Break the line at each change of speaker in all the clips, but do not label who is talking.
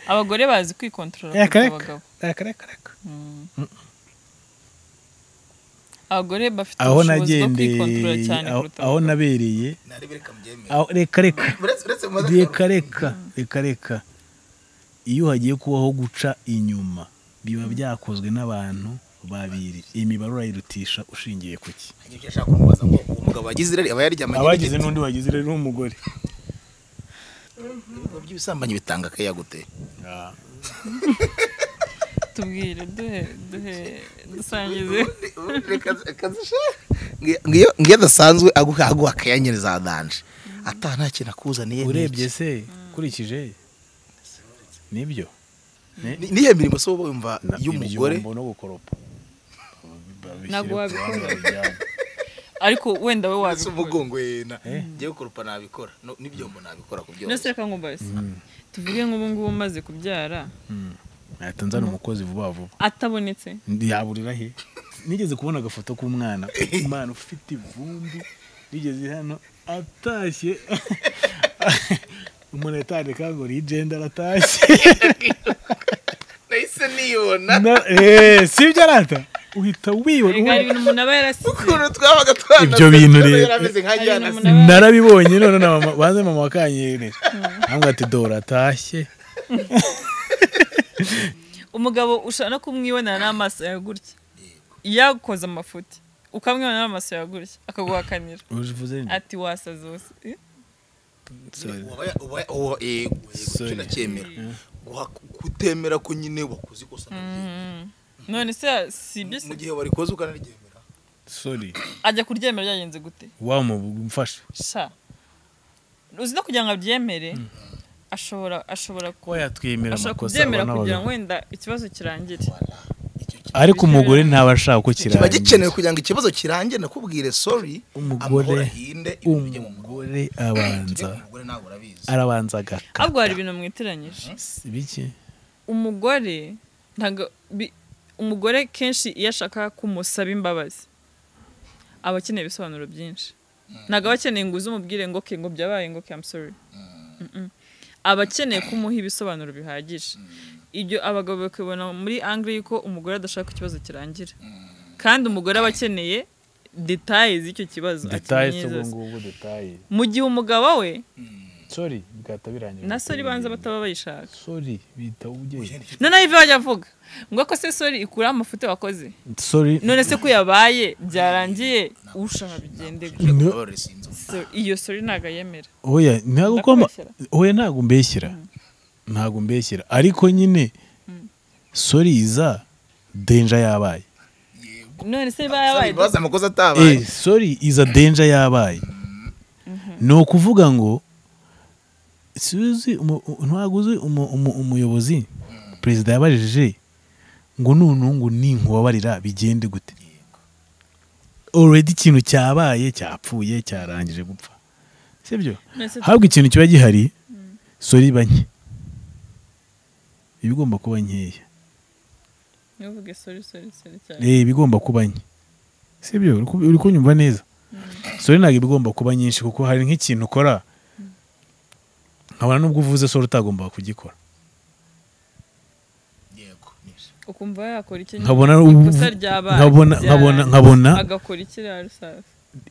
abagore bazi kwikontorora kuruta
reka reka
abagabo
reka reka reka
abagore bafite
aho
ubushobozi bwo kwikontorora
nagendeye
cyane
aho-
kuruta
aho
abagabo
nabereye
narebe reka mubyemere
aho- reka reka
uretse uretse mu
reka reka reka reka iyo hagiye kubaho guca inyuma biba byakozwe n'abantu babiri imibare urayirutisha ushingiye ku ki
Hari ibyo ashaka kumubaza ngo uwo mugabo wagize irari aba yaryamanye
abagize
n'igiti.
n'undi wagize rero n'umugore
ibigo by'ibisambanyi bitanga akayaga gute
tubwire duhe duhe dusangize
Ubundi reka- reka zishe. Ngiyo- ngiyo- ngiyo adasanzwe aguha aguha akayanyereza adanje ata nta kintu akuzaniye ni
urebye
iki.
se ukurikije nibyo
Ni- niyo mirimo se wowe wumva
Na-
y'umugore
ibyombo no gukoropa Babishyire
Ntabwo
ku
wabikora.
ruhande babijyane.
ariko wenda we
uretse
wabikora
umugongo yena
Eh.
ngewe kurupa nabikora No- n'ibyombo nabikora ku
nose
byose
reka nkumbaze tuvuge nk'ubu ngubu umaze kubyara
Mm. Nahita nzana umukozi vuba vuba
atabonetse
yaburira he nigeze kubona agafoto k'umwana umwana ufite ivumbi nigeze hano atashye umuntu yatandika ngo rigenda aratashye
nahise niyibona
Na- eh, sibyo arata uhita wibona
reka hari
ubu-
ibintu umuntu aba yarasize
ukuntu twabaga twana
Ibyo bintu rero.
yari ameze nka
Hari
Diana
umuntu
se.
narabibonye none na mama banze mama wakanyerera ntabwo ati dora atashye
umugabo ushobora no kumwibonera n'amaso yawe gutya yakoze amafuti ukamwibonera n'amaso yawe gutya akaguhakanira
uvuze ni-
ati wasaze wose Eh?
sorry.
Uba- uba- uba- eh,
Sorry.
sinacyemera. Guha- kutemera ko nyine wakoze ikosa
Mhm. none se si ibyo se
mu gihe warikoze ukanariryemera
sorry
ajya kuryemera byagenze gute
wamufashe
sha uzi no kugira ngo abyemere ashobora ashobora ku-
ko yatwemera
ashobora
amakosa
kubyemera
abana
kugira ngo
bagakora.
wenda ikibazo kirangire
ariko umugore ntaba ashaka ko
kiba
kirangira
gikenewe kugira ngo ikibazo kirangire nakubwire sori amahoro
umugore
ahinde ibintu bijye mu mugore
umugore
Tujye
abanza
ku mugore nawe urabizi
arabanza agakata
ahubwo hari ibintu mwiteranyije
biki
umugore ntago bi- umugore kenshi iyo ashaka kumusaba imbabazi aba akeneye ibisobanuro byinshi ntago aba akeneye ngo uze umubwire ngo ke ngo byabaye ngo ke I'm sorry Mm-mm. aba akeneye kumuha ibisobanuro bihagije ibyo abagabo bakabona muri angle y'uko umugore adashaka ko ikibazo kirangira kandi umugore aba akeneye detaye z'icyo kibazo
detaye
akeneye
z'ubwo
zose.
ngubwo detaye
mu gihe umugabo we
sori bwahita birangira
na sori banza bataba bayishaka
sori bita ubye
noneho ibyo bajya avuga ngo ko se sori ikuraho amafuti wakoze
sori
none se ko yabaye byarangiye ushaka bigende gutyo.
No.
Sori, sinzi ubu.
So, iyo sori ntabwo ayemera
oya ntabwo ugomba
Ndakubeshyera.
oya ntabwo mbeshyira ntabwo mbeshyira ariko nyine sori iza denja yabaye
none se
Sori,
bayabaye
imbabazi amakosa atabaye
eh sorry iza denja yabaye ni ukuvuga ngo suzi ntaguzi umuyobozi perezida yabajije ngo nunungu ninkubabarira bigende gute already ikintu cyabaye cyapfuye cyarangije gupfa sibyo
None se-
habwa ikintu kiba gihari sori iba nke iba igomba kuba nkeya
ntuvuge sori sori sori cyane
Eh, iba igomba kuba nke sibyo Uri ku- uri kunyumva neza sore ntabwo iba igomba kuba nyinshi kuko hari nk'ikintu ukora nkabona n'ubwo uvuze sore utagombaga kugikora
yego nibyo.
ukumva yakora icyo
nkabona
ikosa
ubu-
ryabaye
nkabona nkabona
byarangiye.
nkabona
agakora ikiriya rusaza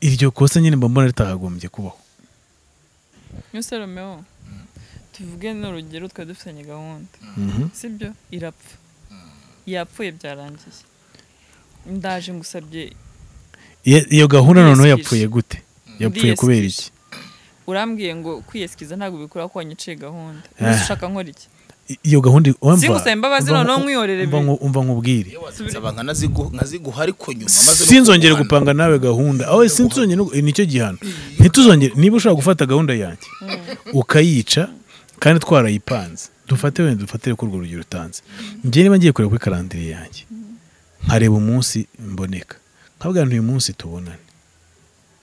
iryo kosa nyine mba mbona ritakagombye kubaho
nose romeo tuvuge n'urugero twari dufitanye gahunda
Mhm.
sibyo irapfa yapfuye byarangiye ndaje ngusabye
Iyo- iyo gahunda noneho
Ndiyesikeje.
yapfuye gute yapfuye kubera iki
urambwiye ngo kwiyesikiza ntabwo bikuraho ko wanyiciye gahunda
Eh.
None se ushaka nkora iki
I- iyo gahunda wumva-
Singusaba imbabazi
umva-
noneho mwihorere
umva
bi-
nku- umva nkubwire
Iyo wazitse abantu nkazigu- nkaziguha ariko nyuma maze no
sinzongere
kurwana.
gupanga nawe gahunda aho sinzongere no- eh, nicyo gihano ntituzongere niba ushaka gufata gahunda yanjye ukayica kandi twarayipanze dufate wenda dufatire kuri urwo rugero utanze njye niba ngiye kureba kuri karandire yanjye nkareba umunsi mboneka nkabwira nti uyu munsi tubonane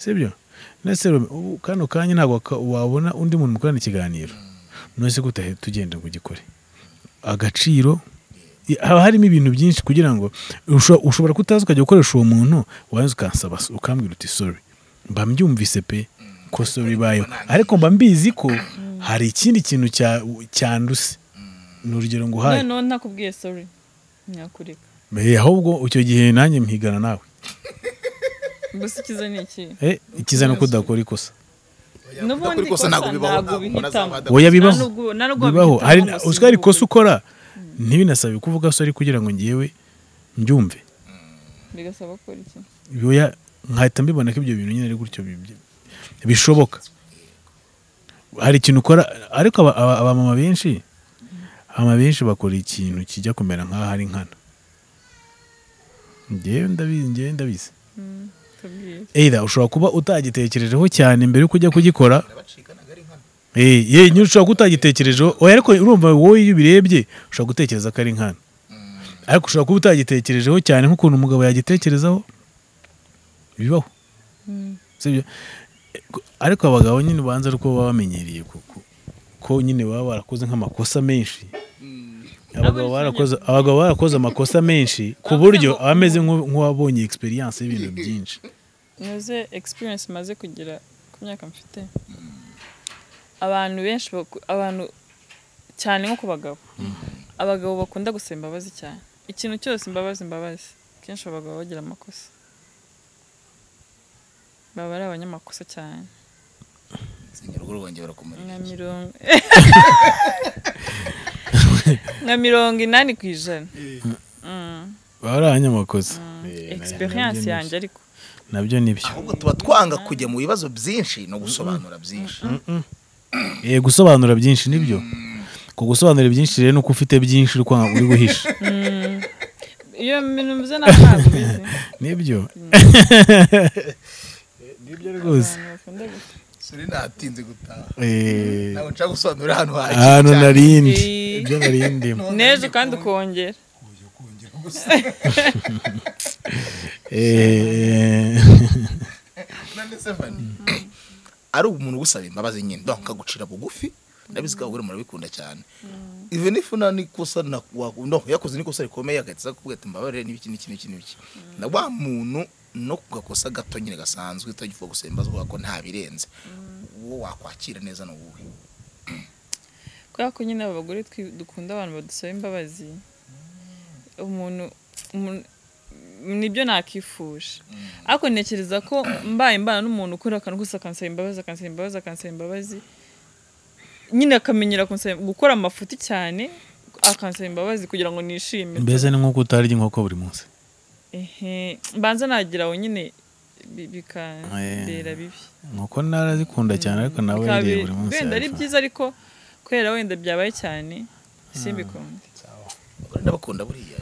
sibyo ndetse ubu kano kanya ntabwo waka- wabona undi muntu mukorana ikiganiro nonese gutahe tugenda ngo ugikore agaciro haba harimo ibintu byinshi kugira ngo usho- ushobora kutaza ukajya gukoresha uwo muntu waza ukansaba ukambwira uti sorry mba mbyumvise pe ko sorry ibayeho ariko mba mbizi ko hari ikindi kintu cya- cyanduse ni urugero nguhaye
noneho ntakubwiye sori nyakureka
Eh, ahubwo icyo gihe nanjye mpigana nawe
gusa ikiza ni iki
Eh, ikiza ni uko udakora ikosa
n'ubundi
Ukuri kose
ikosa
ntabwo bibaho
ntabwo ubihitamo
oya bibaho
nubwo- na nubwo
bibaho
wabihitamo
hari
ngo si
uziko hari
ubu.
ikosa ukora ntibinasabe kuvuga sori kugira ngo ngewe mbyumve
bigasaba gukora iki
Oya, nkahita mbibona ko ibyo bintu nyine ari gutyo bi- bi- bishoboka hari ikintu ukora ariko aba- aba- abamama benshi abamama benshi bakora ikintu kijya kumera nk'aho ari nkana ngewe ndabizi ngewe ndabizi
tubwire
eida ushobora kuba utagitekerejeho cyane mbere yuko ujya kugikora Eh, ye nyine ushobora kutagitekerejeho oya ariko urumva wowe iyo ubirebye ushobora gutekereza ko ari nkana ariko ushobora kuba utagitekerejeho cyane nk'ukuntu umugabo yagitekerezaho bibaho sibyo Eh, ko- ariko abagabo nyine ubanza ari uko baba bamenyereye ku- ku- ko nyine baba barakoze nk'amakosa menshi abagabo barakoze abagabo barakoze amakosa menshi ku buryo aba ameze nk'u- nk'uwabonye experience y'ibintu byinshi
ntuze experience maze kugira ku myaka mfite abantu benshi baku- abantu cyane nko ku bagabo abagabo bakunda gusaba imbabazi cyane ikintu cyose imbabazi imbabazi kenshi abagabo bagira amakosa baba ari abanyamakosa cyane
urugo rwongera kumara
nka mirongo nka mirongo inani ku ijana
baba ari abanyamakosa
experience yanjye ariko
nabyo nibyo
ahubwo tuba twanga kujya mu bibazo byinshi no gusobanura byinshi
Eh, gusobanura byinshi nibyo ku gusobanura byinshi rero nuko ufite byinshi uri kwanga- uri guhisha
iyo bintu mvuze ntabwo nabizi
nibyo nibyo rwose
abantu bakunda gusa
suri natinze gutaha
Eh,
ntabwo nshaka gusobanura hano
ahantu narindi
Eh.
ibyo narindimo
n'ejo kandi ukongera
Eh,
ari umuntu ugusaba imbabazi nyine ndabona akagucira bugufi ndabizi ko abagore murabikunda cyane ive nifuna n'ikosa na- wa- no, yakoze n'ikosa rikomeye agahita akubwira ati mbabarire n'ibiki n'iki n'iki n'iki na wa muntu no ku gakosa gato nyine gasanzwe utagifuza gusaba imbabazi kubera ko nta birenze uwo wakwakira neza ni uwuhe
kubera ko nyine abagore twi- dukunda abantu badusaba imbabazi umuntu umuntu- nibyo nakifuje ariko ntekereza ko mbaye imbana n'umuntu ukora akantu kose akansaba imbabazi akansaba imbabazi akansaba imbabazi nyine akamenyera kunsaba- gukora amafuti cyane akansaba imbabazi kugira ngo nishime
mbese ni nk'uko utarya inkoko buri munsi
Ehe, mbanza nagira aho nyine bi- bikambera bibi
inkoko narazikunda cyane ariko nawe
Bikaba
yiriye
bi-
buri munsi
wenda ari
arafata.
byiza ariko kubera wenda byabaye cyane simbikunde
abagore ndabakunda buriya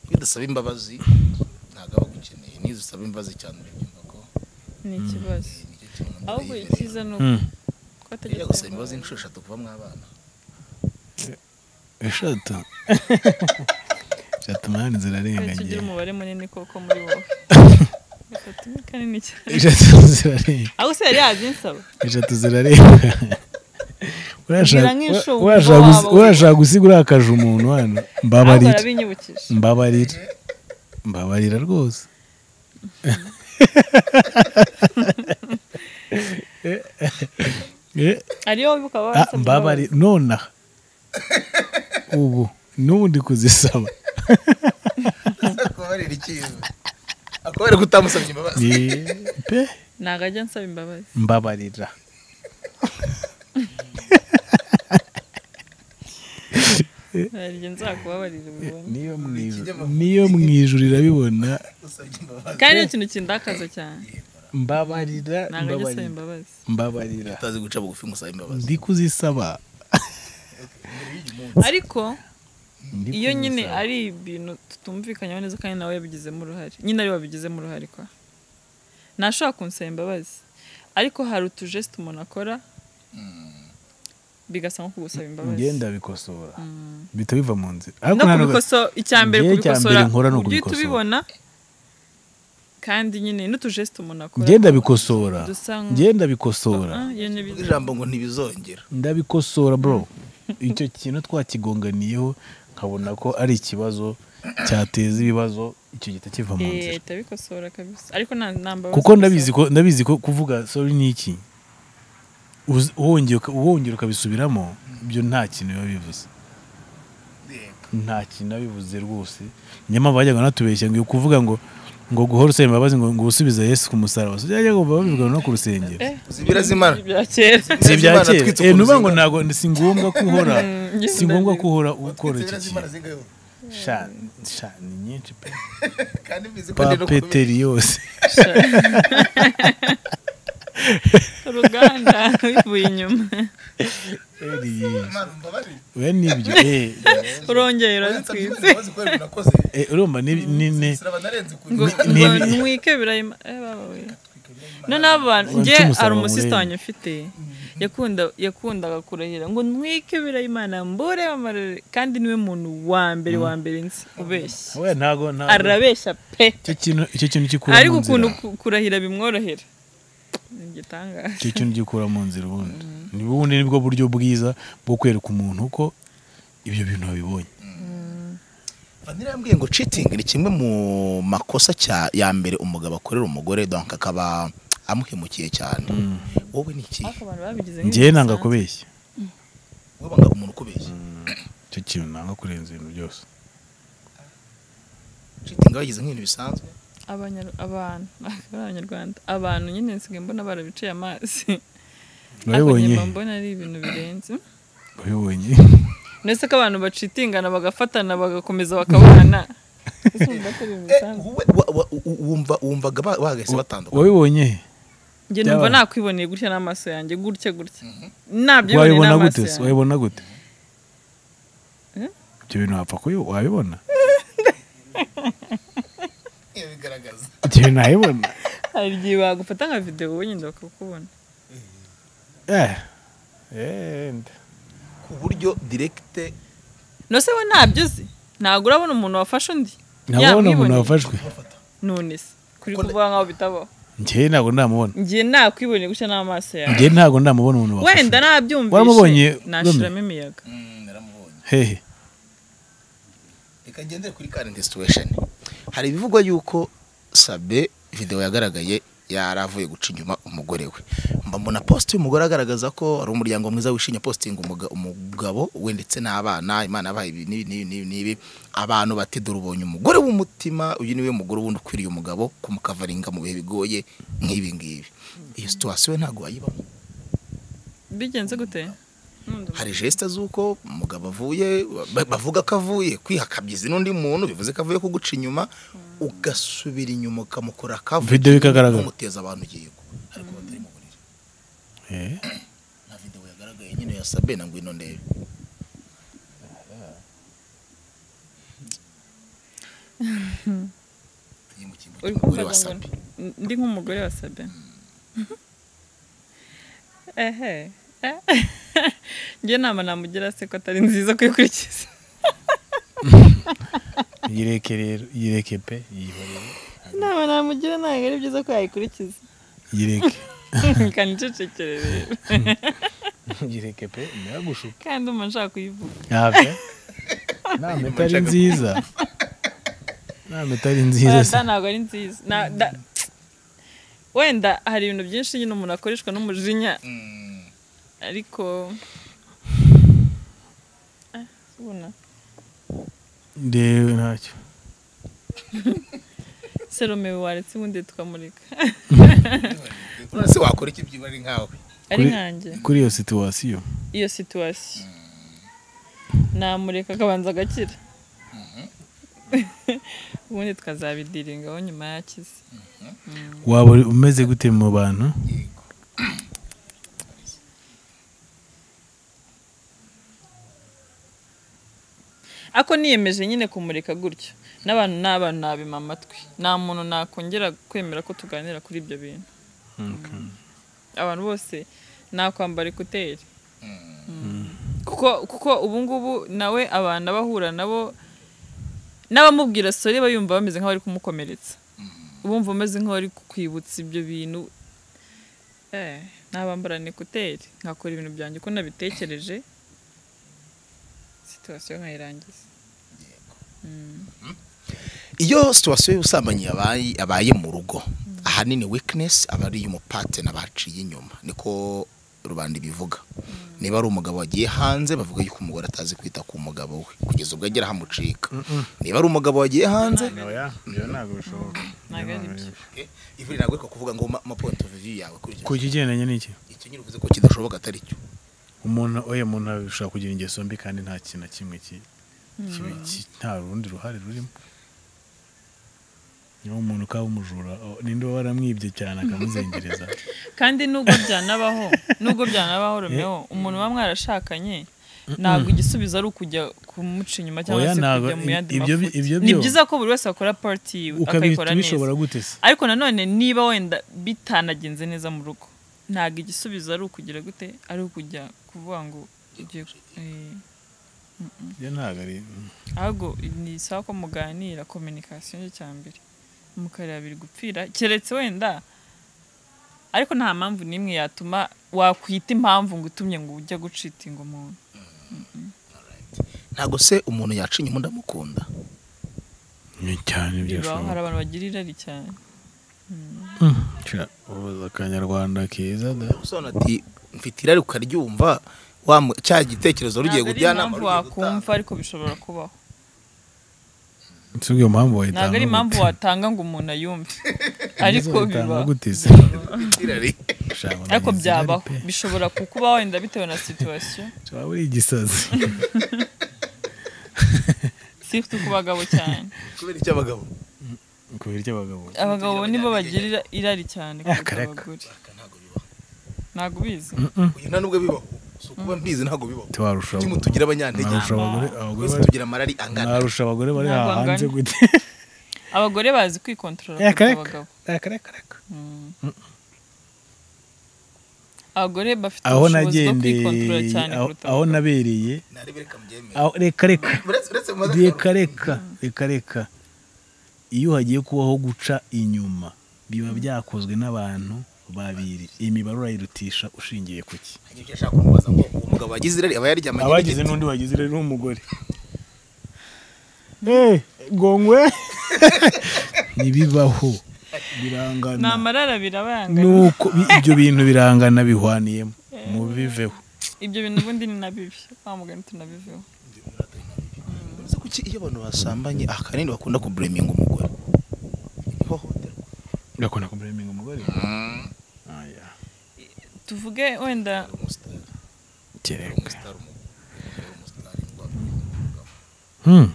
iyo udasaba imbabazi ntabwo aba agukeneye niyo usaba imbabazi cyane urabyumva ko
ni ikibazo
nicyo kintu umuntu
ahubwo
yibereye.
icyiza ni
Mm.
uko
Ujya
ategeka
gusaba imbabazi inshuro eshatu kuva mwabana
eshatu eshatu mani
ugira
zirarengagiye
umubare munini koko muri wowe gatatu ni kanini cyane
eshatu zirarenga
aho se yari yazinsaba
eshatu zirarenga Urashaka-
Ngira nk'inshungu
urashaka
waba
gusi-
uri.
urashaka gusiga urakaje umuntu hano
ahubwo
mbabarira
arabinyibukije
mbabarira mbabarira rwose Eh,
ariyo wibuka baba
ah,
basabye
mbabarira nonaha ubu n'ubundi kuzisaba
akabarira icyiza akabarira kutamusabye imbabazi
Eh, pe
imbabazi. ntabwo ajya ansaba imbabazi
mbabarira
hari igihe nzakubabarira ubibone
niyo mu ijuru-
kinyamakuru.
niyo mu ijuru irabibona
usabye imbabazi
kandi ni ikintu kindakaza cyane
mbabarira
ntabwo ajya asaba
mbabarira
imbabazi
mbabarira
utazi guca bugufi ngo usabe imbabazi
ndi kuzisaba
ariko
Ndi
iyo nyine
kuzisaba.
ari ibintu tutumvikanyeho neza kandi nawe yabigizemo uruhare nyine ariwe wabigizemo uruhare kwa ntashobora kunsaba imbabazi ariko hari utujesite umuntu akora bigasa nko kugusaba imbabazi
ngenda bikosora bihita biva mu nzira
no
nta n'ubwo-
kubikosora icya mbere
Njyewe icya mbere
kubikosora
nkora ni
ujye
ukubikosora.
tubibona kandi nyine n'utujesite umuntu akora
ngenda bikosora
dusa nk-
ngenda bikosora
Ah, iyo ni biza.
ijambo ngo ntibizongera
ndabikosora bro icyo kintu twakigonganiyeho nkabona ko ari ikibazo cyateza ibibazo icyo gihita kiva mu
Eh,
nzira
ahita abikosora kabisa ariko nta nta mbabazi
kuko
gusaba.
ndabizi ko ndabizi ko kuvuga sorry ni iki Uzi- wongeye uka- wongera ukabisubiramo ibyo nta kintu biba bivuze nta kintu abivuze rwose nyamara bajyaga banatubeshya ngo kuvuga ngo ngo guhora usaba imbabazi ngo ngo usubize yesu ku musaraba byajya ngo babivuga no ku rusengero
zibira zimara
ibya kera
si ibya
Zimana
kera
twitse
Eh,
ku
ni ukuvuga ngo
ruzinga.
ntabwo si ngombwa ko uhora
Mm,
si ngombwa ko uhora ukora
Twitse
iki
zibira zimara
kintu
zingahe?
sha sha ni nyinshi pe
kandi mbizi ko ndi no kubimenya.
papeteri yose
uruganda bivuye inyuma
Imana umbabarire.
we nibyo eh,
urongera
Uransabye
urazitwitse
imbabazi kubera ibintu nakoze.
eh, urumva ni ni- ni
Siraba narenze kure.
ngo
ni-
ngo ntwike birayima eh, baba we. noneho abo bantu
Wanca
njye
umusaraba
hari umusita
muremure.
wanjye ufite yakunda yakundaga kurahira ngo ntwike birayimana mbure amarere kandi niwe muntu wa mbere wa mbere nzi ubeshya
we ntago ntago
arabeshya pe
icyo kintu icyo kintu gikura
ariko
mu
ukuntu
nzira
ku- kurahira bimworohera ni igitangaje
icyo kintu gikura mu nzira ubundi ni ubundi nibwo buryo bwiza bwo kwereka umuntu ko ibyo bintu wabibonye
Vanilla yambwiye ngo cheating ni kimwe mu makosa cya ya mbere umugabo akorera umugore donc akaba amuhemukiye cyane wowe ni iki
ariko abantu babigize
njyewe nanga kubeshya
wowe banga umuntu ukubeshya
icyo kintu nanga kurenza ibintu byose
cheating bagize nk'ibintu bisanzwe
Abanyar- abantu akaba ari abanyarwanda abantu nyine nsigaye mbona barabiciye amazi ariko
urabibonye
nyuma mbona ari ibintu birenze
urabibonye
ndetse ko abantu bacitingana bagafatana bagakomeza bakabana Ese wumva ko ari ibintu
Eh,
bisanzwe?
wowe wa- wa- u- wumva wumvaga ba- bahagaze batandukanye
wabibonye
njye numva
byaba-
nakwiboneye gutya n'amaso yanjye gutya gutya nabyiboneye
wabibona
n'amaso
gute se?
yanjye
wabibona gute
Eh?
ibyo bintu wapfa kubi- wabibona
Eh, bigaragaza
ibyo bintu wabibona
hari igihe bagufata nka videwo wenda bakakubona
Eh, eh, nda.
ku buryo direct
nose we ntabyo uzi ntabwo urabona umuntu wafashe undi
ntabona umuntu
Yamwiboneye.
wafashwe
none se kuri
Ko-
kuvuga nkaho bitabaho
njyewe ntabwo ndamubona
njye nakwiboneye gutya n'amaso yanjye
njyewe ntabwo ndamubona umuntu wafashwe
wenda
Waramubonye,
nabyumvishe nashiramo imiyaga
Mm, naramubonye
hehe
reka ngendere kuri current situation hari ibivugwa yuko sabe video yagaragaye yari avuye guca inyuma umugore we mba mbona post y'umugore agaragaza ko ari umuryango mwiza wishimye posting umuga- umugabo we ndetse n'abana imana yabaye ibi n'ibi n'ibi n'ibi n'ibi abantu bati dore ubonye umugore w'umutima uyu niwe mugore wundi ukwiriye umugabo kumukavaringa mu bihe bigoye nk'ibi ngibi iyo situation we ntabwo wayibamo
bigenze gute Nkunda
hari geste z'uko umugabo avuye ba- bavuga ko avuye kwihakabyiza n'undi muntu bivuze ko avuye kuguca inyuma ugasubira inyuma ukamukora akavuye
Video ikagaragara.
ukamuteza abantu ugiye ko ariko batari mu buriri
Eh,
na video yagaragaye nyine ya Sabena ngo ino ndebe Iyi mu cyimbo
Uri
cy'umugore
kumbaza
wa
ngo
Sabe.
n- ndi nk'umugore wa sabe ehe eh. njye nama namugira se ko atari nziza kuyikurikiza
yireke rero yireke pe yihorere
inama namugira ntabwo ari byiza ko yayikurikiza
yireke
kandi icecekere rero
yireke pe ndagushuka
kandi umva nshaka kuyivuga
ntabyo ntabwo itari nziza ntabwo itari nziza
da
se
ntabwo ari nziza Na- da- wenda hari ibintu byinshi nyine umuntu akoreshwa n'umujinya
Mm.
ariko Ah, ubona
ndewe ntacyo
serome waretse ubundi tukamurika
None se wakora iki byibura ari nkawe
ari
Kuri-
nkanjye
kuri iyo situwasiyo
iyo situwasiyo namureka akabanza agakira ubundi tukazabidiringaho nyuma yakize
waba uri- umeze gute mu bantu
yego
ako niyemeje nyine kumureka gutyo n'abantu n'abantu nabima amatwi nta muntu nakongera kwemera ko tuganira kuri ibyo bintu abantu bose nakwambara ekuteri kuko kuko ubungubu nawe abantu abahura nabo n'abamubwira sore bayumva bameze nk'aho bari kumukomeretsa ubumva umeze nk'aho ari kukwibutsa ibyo bintu eh nabambarana ekuteri nkakora ibintu byanjye uko nabitekereje situwasiyo nkayirangiza
iyo situwasiyo y'ubusambanyi yabaye yabaye mu rugo ahanini weakness aba ari iy'umupatena baciye inyuma niko rubanda ibivuga niba ari umugabo wagiye hanze bavuga yuko umugore atazi kwita ku mugabo we kugeza ubwo agera ahamucika niba ari umugabo wagiye hanze
ntabwo bishoboka
Ntabwo ari byo.
ivuri ntabwo ariko kuvuga ngo ma point of view yawe kuri
ku
icyo
kigendanye n'iki
icyo nyine uvuze ko kidashoboka atari cyo
umuntu oya umuntu ashobora kugira ingeso mbi kandi nta kintu na kimwe ki kibi- ki- nta rundi ruhare rurimo niba umuntu ukaba umujura o, ninde uba waramwibye cyane akamuzengereza
kandi nubwo byanabaho nubwo byanabaho romeo umuntu bamwe mwarashakanye ntabwo igisubizo ari ukujya kumuca inyuma cyangwa
Oya,
se
ntabwo
kujya mu
i-
yandi
ibyo bi-
mafuti
ibyo
ni
byo-
byiza ko buri wese akora party yiwe akayikora
ukabita
neza
bishobora gute se
ariko nanone niba wenda bitanagenze neza mu rugo ntabwo igisubizo ari ukugira gute ari ukujya kuvuga ngo ugiye eh,
ibyo ntabwo ari
ahubwo ni isaha ko muganira kominikasiyo ni cya mbere mukareba biri gupfira keretse wenda ariko nta mpamvu n'imwe yatuma wakwita impamvu ngo utumye ngo ujya gucita ngo umuntu
ntabwo se umuntu yaca inyuma ndamukunda
ni cyane
Bibaho, hari
byashoboka
abantu bagira irari cyane
ubuza akanyarwanda keza da
usobanura ati mfite irari ukaryumva wa mu- cya gitekerezo rugiye
Ntabwo ari
gujyanama
impamvu
rugiye
wakumva
gutanga
ariko bishobora kubaho
si ubwo iyo mpamvu wayitanga
ntabwo ari
gute?
impamvu watanga ngo umuntu ayumve ariko
Wayitanga
biba
gute se?
irari
Shama,
ariko
nagize irari
byabaho
pe.
bishobora kukubaho wenda bitewe na situwasiyo
waba uri igisazi
si ku bagabo cyane
kubera icyo abagabo
ku biryo abagabo
abagabo nibo bagira irari cyane kurusha
Akareka.
abagore
Aka ntabwo bibaho
ntabwo ubizi
uyu nta nubwo bibaho si ukuba mbizi ntabwo bibaho
tubarusha
Kuki mutugira abanyantege
narusha abagore abagore
twese
bari-
tugira amarari angana
narusha abagore bari
Ntabwo
hanze
angana.
gute
abagore bazi kwikontorora
Eh,
kurusha
akareka.
abagabo
akareka reka
Mm. abagore bafite
aho
ubushobozi bwo kwikontorora
nagendeye
cyane
aho-
kuruta
aho
abagabo.
nabereye
narebe reka mbyemere
aho- reka reka
uretse uretse mu maze
reka reka reka reka iyo hagiye kubaho guca inyuma biba byakozwe n'abantu babiri iyi mibare urayirutisha ushingiye ku ki
Hari ibyo ashaka kumubaza ngo uwo mugabo wagize irari aba yaryamanye
abagize
n'igiti.
n'undi wagize rero n'umugore Eh, gongwe ntibibaho
ni
birangana
amarara birabangana
nuko bi- ibyo bintu birangana bihwaniyemo mubiveho
ibyo bintu ubundi ni na bibi wa mugani tunabiveho
Ese kuki iyo abantu basambanye ahanini bakunda kubureminga umugore ihohoterwa
gakunda kubureminga umugore aya
tuvuge wenda
umusitari
kereka
umusitari umugore umusitari umugabo
hmm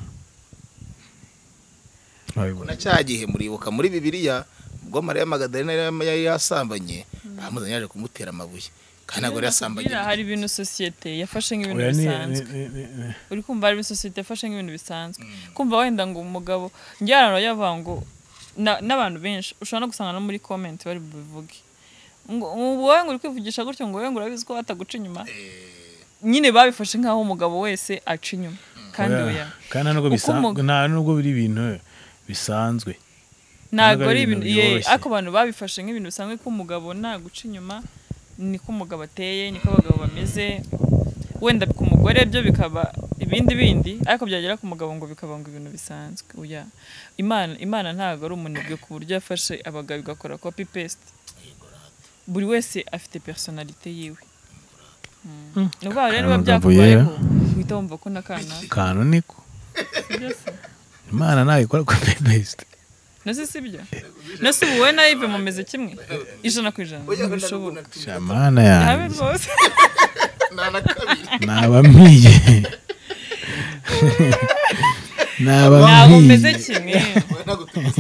na cya gihe muribuka muri bibiliya ubwo mariya magadalena yari- yari yasambanye bamuzanye yaje kumutera amabuye kandi ntabwo yari yasambanye
Kugira hari ibintu sosiyete yafashe nk'ibintu
Oya, ni-
bisanzwe
ni- ni- ni-
uri kumva hari sosiyete yafashe nk'ibintu bisanzwe kumva wenda ngo umugabo njyana yavuga ngo na- n'abantu benshi ushobora no gusanga no muri comment bari bubivuge ngo wowe ngo uri kwivugisha gutyo ngo wowe ngo urabizi ko bataguca inyuma nyine babifashe nk'aho umugabo wese aca inyuma kandi oya
Oya, kandi nta nubwo
Uko
bisanzwe
umu-
nta nubwo biri ibintu bisanzwe
ntabwo
Ntabwo
ari
ari
ibintu
ibintu
ye-
byoroshye.
ariko abantu babifashe nk'ibintu bisanzwe ko umugabo nta guca inyuma niko umugabo ateye niko abagabo bameze wenda ku mugore byo bikaba ibindi bindi ariko byagera ku mugabo ngo bikaba ngo ibintu bisanzwe oya imana imana ntabwo ari umunebwe ku buryo yafashe abagabo igakora copy paste buri wese afite personalite yiwe Mm. ni ukuvuga rero biba
Aya magambo
byakubayeho uhita wumva ko n'akanaka
kantu niko
byose
imana ntabikora kopi besite
nasi si byo nasi ubu wowe na Yves mumeze kimwe ijana ku ijana ntibishoboka
shamana
habe
yanjye
rwose
nabamiye
ntabwo
nabamiye
mumeze kimwe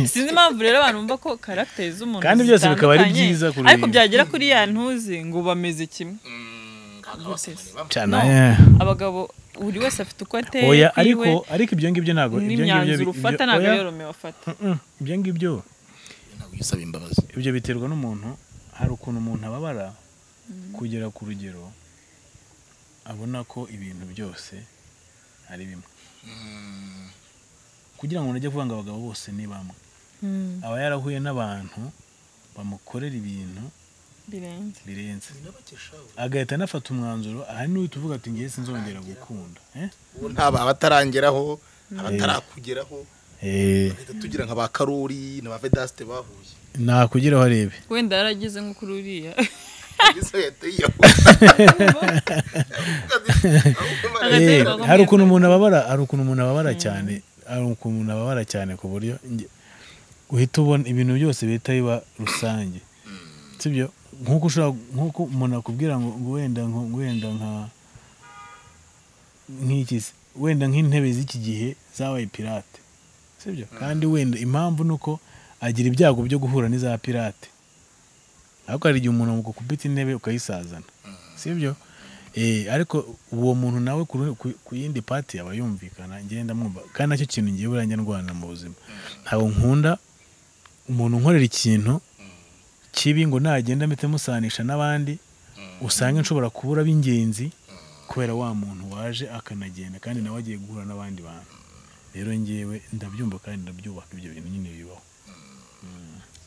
sinzi impamvu rero abantu bumva ko karagiteri z'umuntu
Kandi byose bikaba ari
zitandukanye,
byiza kuri-
ariko byagera kuri ya ntuze ngo bameze kimwe
cyane
No.
eh.
abagabo buri wese afite uko ateye
oya
kwiwe,
ariko ariko ibyo ngibyo ntabwo ibyo ngibyo
n'imyanzuro
bi-
ufata
ibyo-
ntabwo
oya,
yorome wafata
mm-mm, ibyo ngibyo
ntabwo usaba imbabazi
ibyo biterwa n'umuntu hari ukuntu umuntu ababara kugera ku rugero abona ko ibintu byose ari bimwe kugira ngo umuntu ajye kuvuga ngo abagabo bose ni bamwe
Mm,
aba yarahuye n'abantu bamukorera ibintu
birenze
birenze agahita anafata umwanzuro aha niwe tuvuga ati ngewe sinzongera gukunda eh?
ubu ntaba abatarangeraho abatarakugeraho
Eh,
bahita tugira nka ba karori na ba vedasite bahuye
nakugeraho arebe
wenda yarageze nko kuri uriya
iso yateye
Hagati
Eh,
y'abagabo
hari
n'abagore.
ukuntu umuntu ababara hari ukuntu umuntu ababara cyane hari ukuntu ababara cyane ku buryo nge- uhita ubona ibintu byose bihita biba rusange sibyo nk'uko ushobora nk'uko umuntu akubwira ngo ngo wenda nko- wenda nka nk'iki se wenda nk'intebe z'iki gihe zabaye pirate sibyo kandi wenda impamvu ni uko agira ibyago byo guhura n'iza pirate ariko hari igihe umuntu amukubita intebe ukayisazana sibyo Eh, ariko uwo muntu nawe ku ru- ku- ku yindi pati aba yumvikana ngenda mwumva kandi nacyo kintu ngiye buranjye ndwana mu buzima ntabwo nkunda umuntu unkorera ikintu kibi ngo nagenda mpite musanisha n'abandi usanga nshobora kubura b'ingenzi kubera wa muntu waje akanagenda kandi nawe agiye guhura n'abandi bantu rero ngewe ndabyumva kandi ndabyubaka ibyo bintu nyine bibaho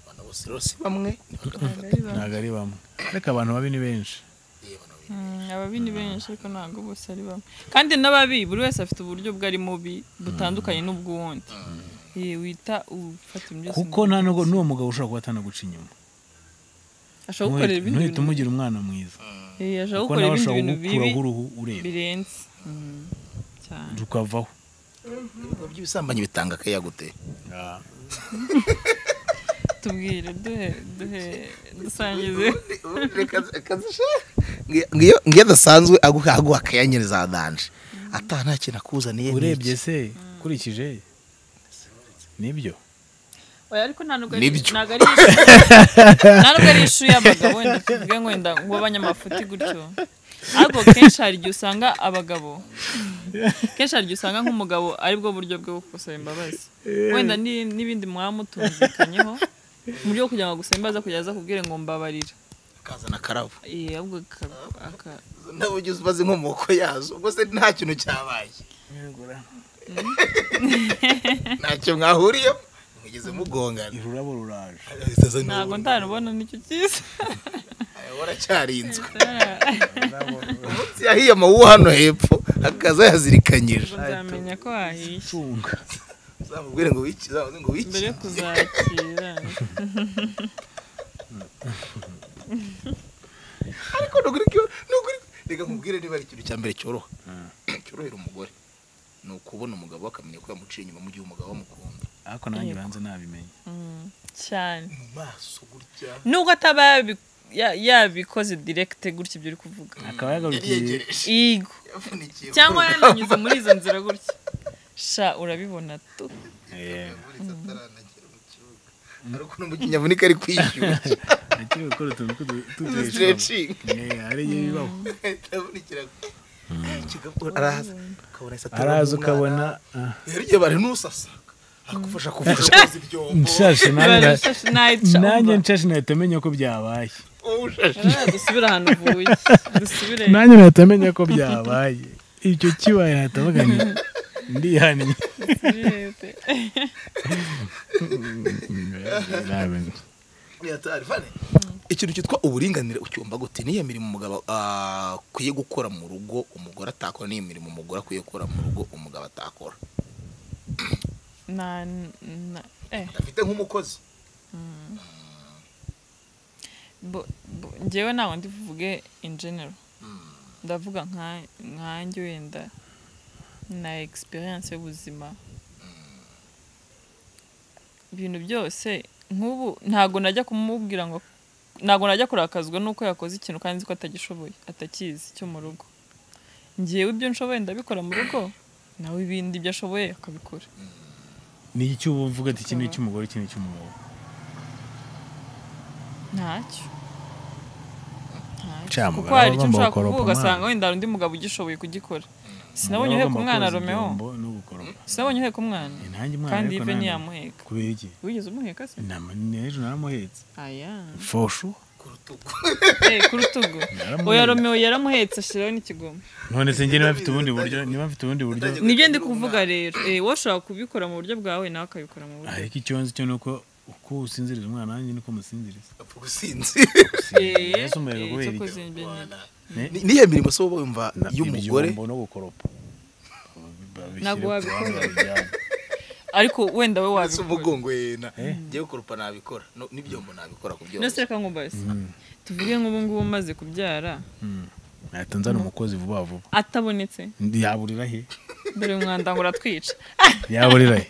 abana bose rero si bamwe
ntabwo ari bamwe ariko abantu babi ni benshi
Mm, ababi ni benshi ariko ntabwo bose ari bamwe kandi n'ababi buri wese afite uburyo bwe ari mubi butandukanye n'ubw'uwundi Eh, wita ufata ibintu byose
kuko
mu
nta
ntoki.
n'ubwo n'uwo mugabo ushobora kuba atanaguca inyuma
ashobora gukorera ibindi
ntuhite
bintu
umugira umwana mwiza
bibi. Eh, ashobora
kuko
gukorera ibindi
nawe ashobora
bintu bibi
kugukuraho uruhu ureba
birenze Mm, cyane
tukavaho
ibigo by'ibisambanyi bitanga akayaga gute
tubwire duhe duhe dusangize
Ubundi reka zi- reka zishe. Ngi- ngiyo ngiyo adasanzwe aguha aguha akayanyereza adanje ata nta kintu akuzaniye ni
urebye
iki.
se ukurikije nibyo
oya ariko nta nubwo ari
Nibyo.
ntabwo ari issue- nta nubwo ari ishu y'abagabo wenda tuvuge ngo wenda ngo abanyamafuti gutyo ariko kenshi hari igihe usanga abagabo kenshi hari igihe usanga nk'umugabo aribwo buryo bwe bwo gusaba imbabazi wenda ni- n'ibindi mwaba mutumvikanyeho mu buryo bwo kugira ngo agusaba imbabazi kugeza akubwire ngo mbabarira
akazana akarabo
Eh, ahubwo aka- aka-
n'uburyo ubaze inkomoko yazo ubwo se nta kintu cyabaye ntacyo mwahuriyeho mugeze mugongana
ururabo ruraje
ntabwo ntarubona nicyo cyiza
waracyarinzwe umunsi yahiye amawuwa hano hepfo akaza yazirikanyije
uzamenya ko wahishe
cunga
uzamubwire ngo wiki uzamuze ngo wiki
mbere yo kuzakira
ariko ni ukuri ko- ni ukuri reka nkubwire niba ari ikintu cya mbere cyoroha cyorohera umugore ni ukubona umugabo we akamenya ko yamuciye inyuma mu gihe umugabo amukunda
ariko nanjye banze nabimenye
Mm, cyane
mu maso gutya
nubwo ataba yabi- ya- yabikoze direkite gutya ibyo uri kuvuga
akaba
yari
yagarukiye
yegereje
Igo.
yavunikiye
cyangwa yaranyuze muri izo nzira gutya sha urabibona tu
Eh,
yavunitse ataranagera mu kibuga ariko n'umukinnyi avunika ari kwishyura
akiri gukora utuntu tw'udu- tw'uduhishamo.
stretching
Eh, hari igihe bibaho
yavunikira kigakura araza ukabona ese aterura
araza
umwana.
ukabona ah,
rero igihe bari n'usasa akufasha kuvura koza ibyombo
nshashe nanjye
nayica
nanjye nshashe nahita menya ko byabaye
uwushashe
dusubire ahantu uvuye dusubire
nanjye nahita menya ko byabaye icyo kibaye nahita mvuga nti ndihaniye
dusubire.
Yatarifane. ikintu cyitwa uburinganire ucyumva gute niyo mirimo umugabo ah, akwiye gukora mu rugo umugore atakora n'iyo mirimo umugore akwiye gukora mu rugo umugabo atakora
Na- na- eh,
afite nk'umukozi
bo- bo- njyewe ntabwo ndi buvuge in general ndavuga nka- nkanjye wenda na experience y'ubuzima ibintu byose nk'ubu ntabwo najya kumubwira ngo ntabwo najya kurakazwa n'uko yakoze ikintu kandi nzi ko atagishoboye atakizi cyo mu rugo ngewe ibyo nshoboye ndabikora mu rugo nawe ibindi ibyo ashoboye akabikora
ni iki cy'ubu uvuga ati iki ni icy'umugore iki ni icy'umugabo
ntacyo Ntacyo.
Cya
kuko
mugabo
hari icyo
agomba
nshaka
gukoropa
kuvuga ugasanga
umwana.
wenda hari undi mugabo ugishoboye kugikora sinabonye uheka umwana romeo
no gukoropa
sinabonye uheka umwana
ntange umwana
kandi
ariko
ive
nanone.
ntiyamuheka
kubera iki
wigeze umuheka se
nama n'ejo naramuhetse
aya
foshu
ku rutugu
Eh, ku rutugu
Naramuhetse.
oya romeo yaramuhetse ashyiraho n'ikigoma
none se njye niba mfite ubundi buryo niba mfite ubundi buryo
nibyo ndi kuvuga rero Eh, wowe ushobora kubikora mu buryo bwawe nawe akabikora mu buryo
ariko icyo nzi cyo ni uko uko usinziriza umwana wanjye niko musinziriza
apfa gusinzi
Eh,
ese umuriro
eh, icyo
kubera iki
koze ni bene.
Ni- niyo mirimo se wowe wumva
Na-
y'umugore
ibyombo no gukoropa
Ntabwo wabikora. ariko wenda we
uretse
wabikora
umugongo yena ngewe kurupa nabikora No- n'ibyombo nabikora ku
ndetse
byose
reka nkumbaze tuvuge nk'ubu ngubu umaze kubyara
ahita nzana umukozi vuba vuba
atabonetse
yaburira he
dore umwanda ngo uratwica
yaburira he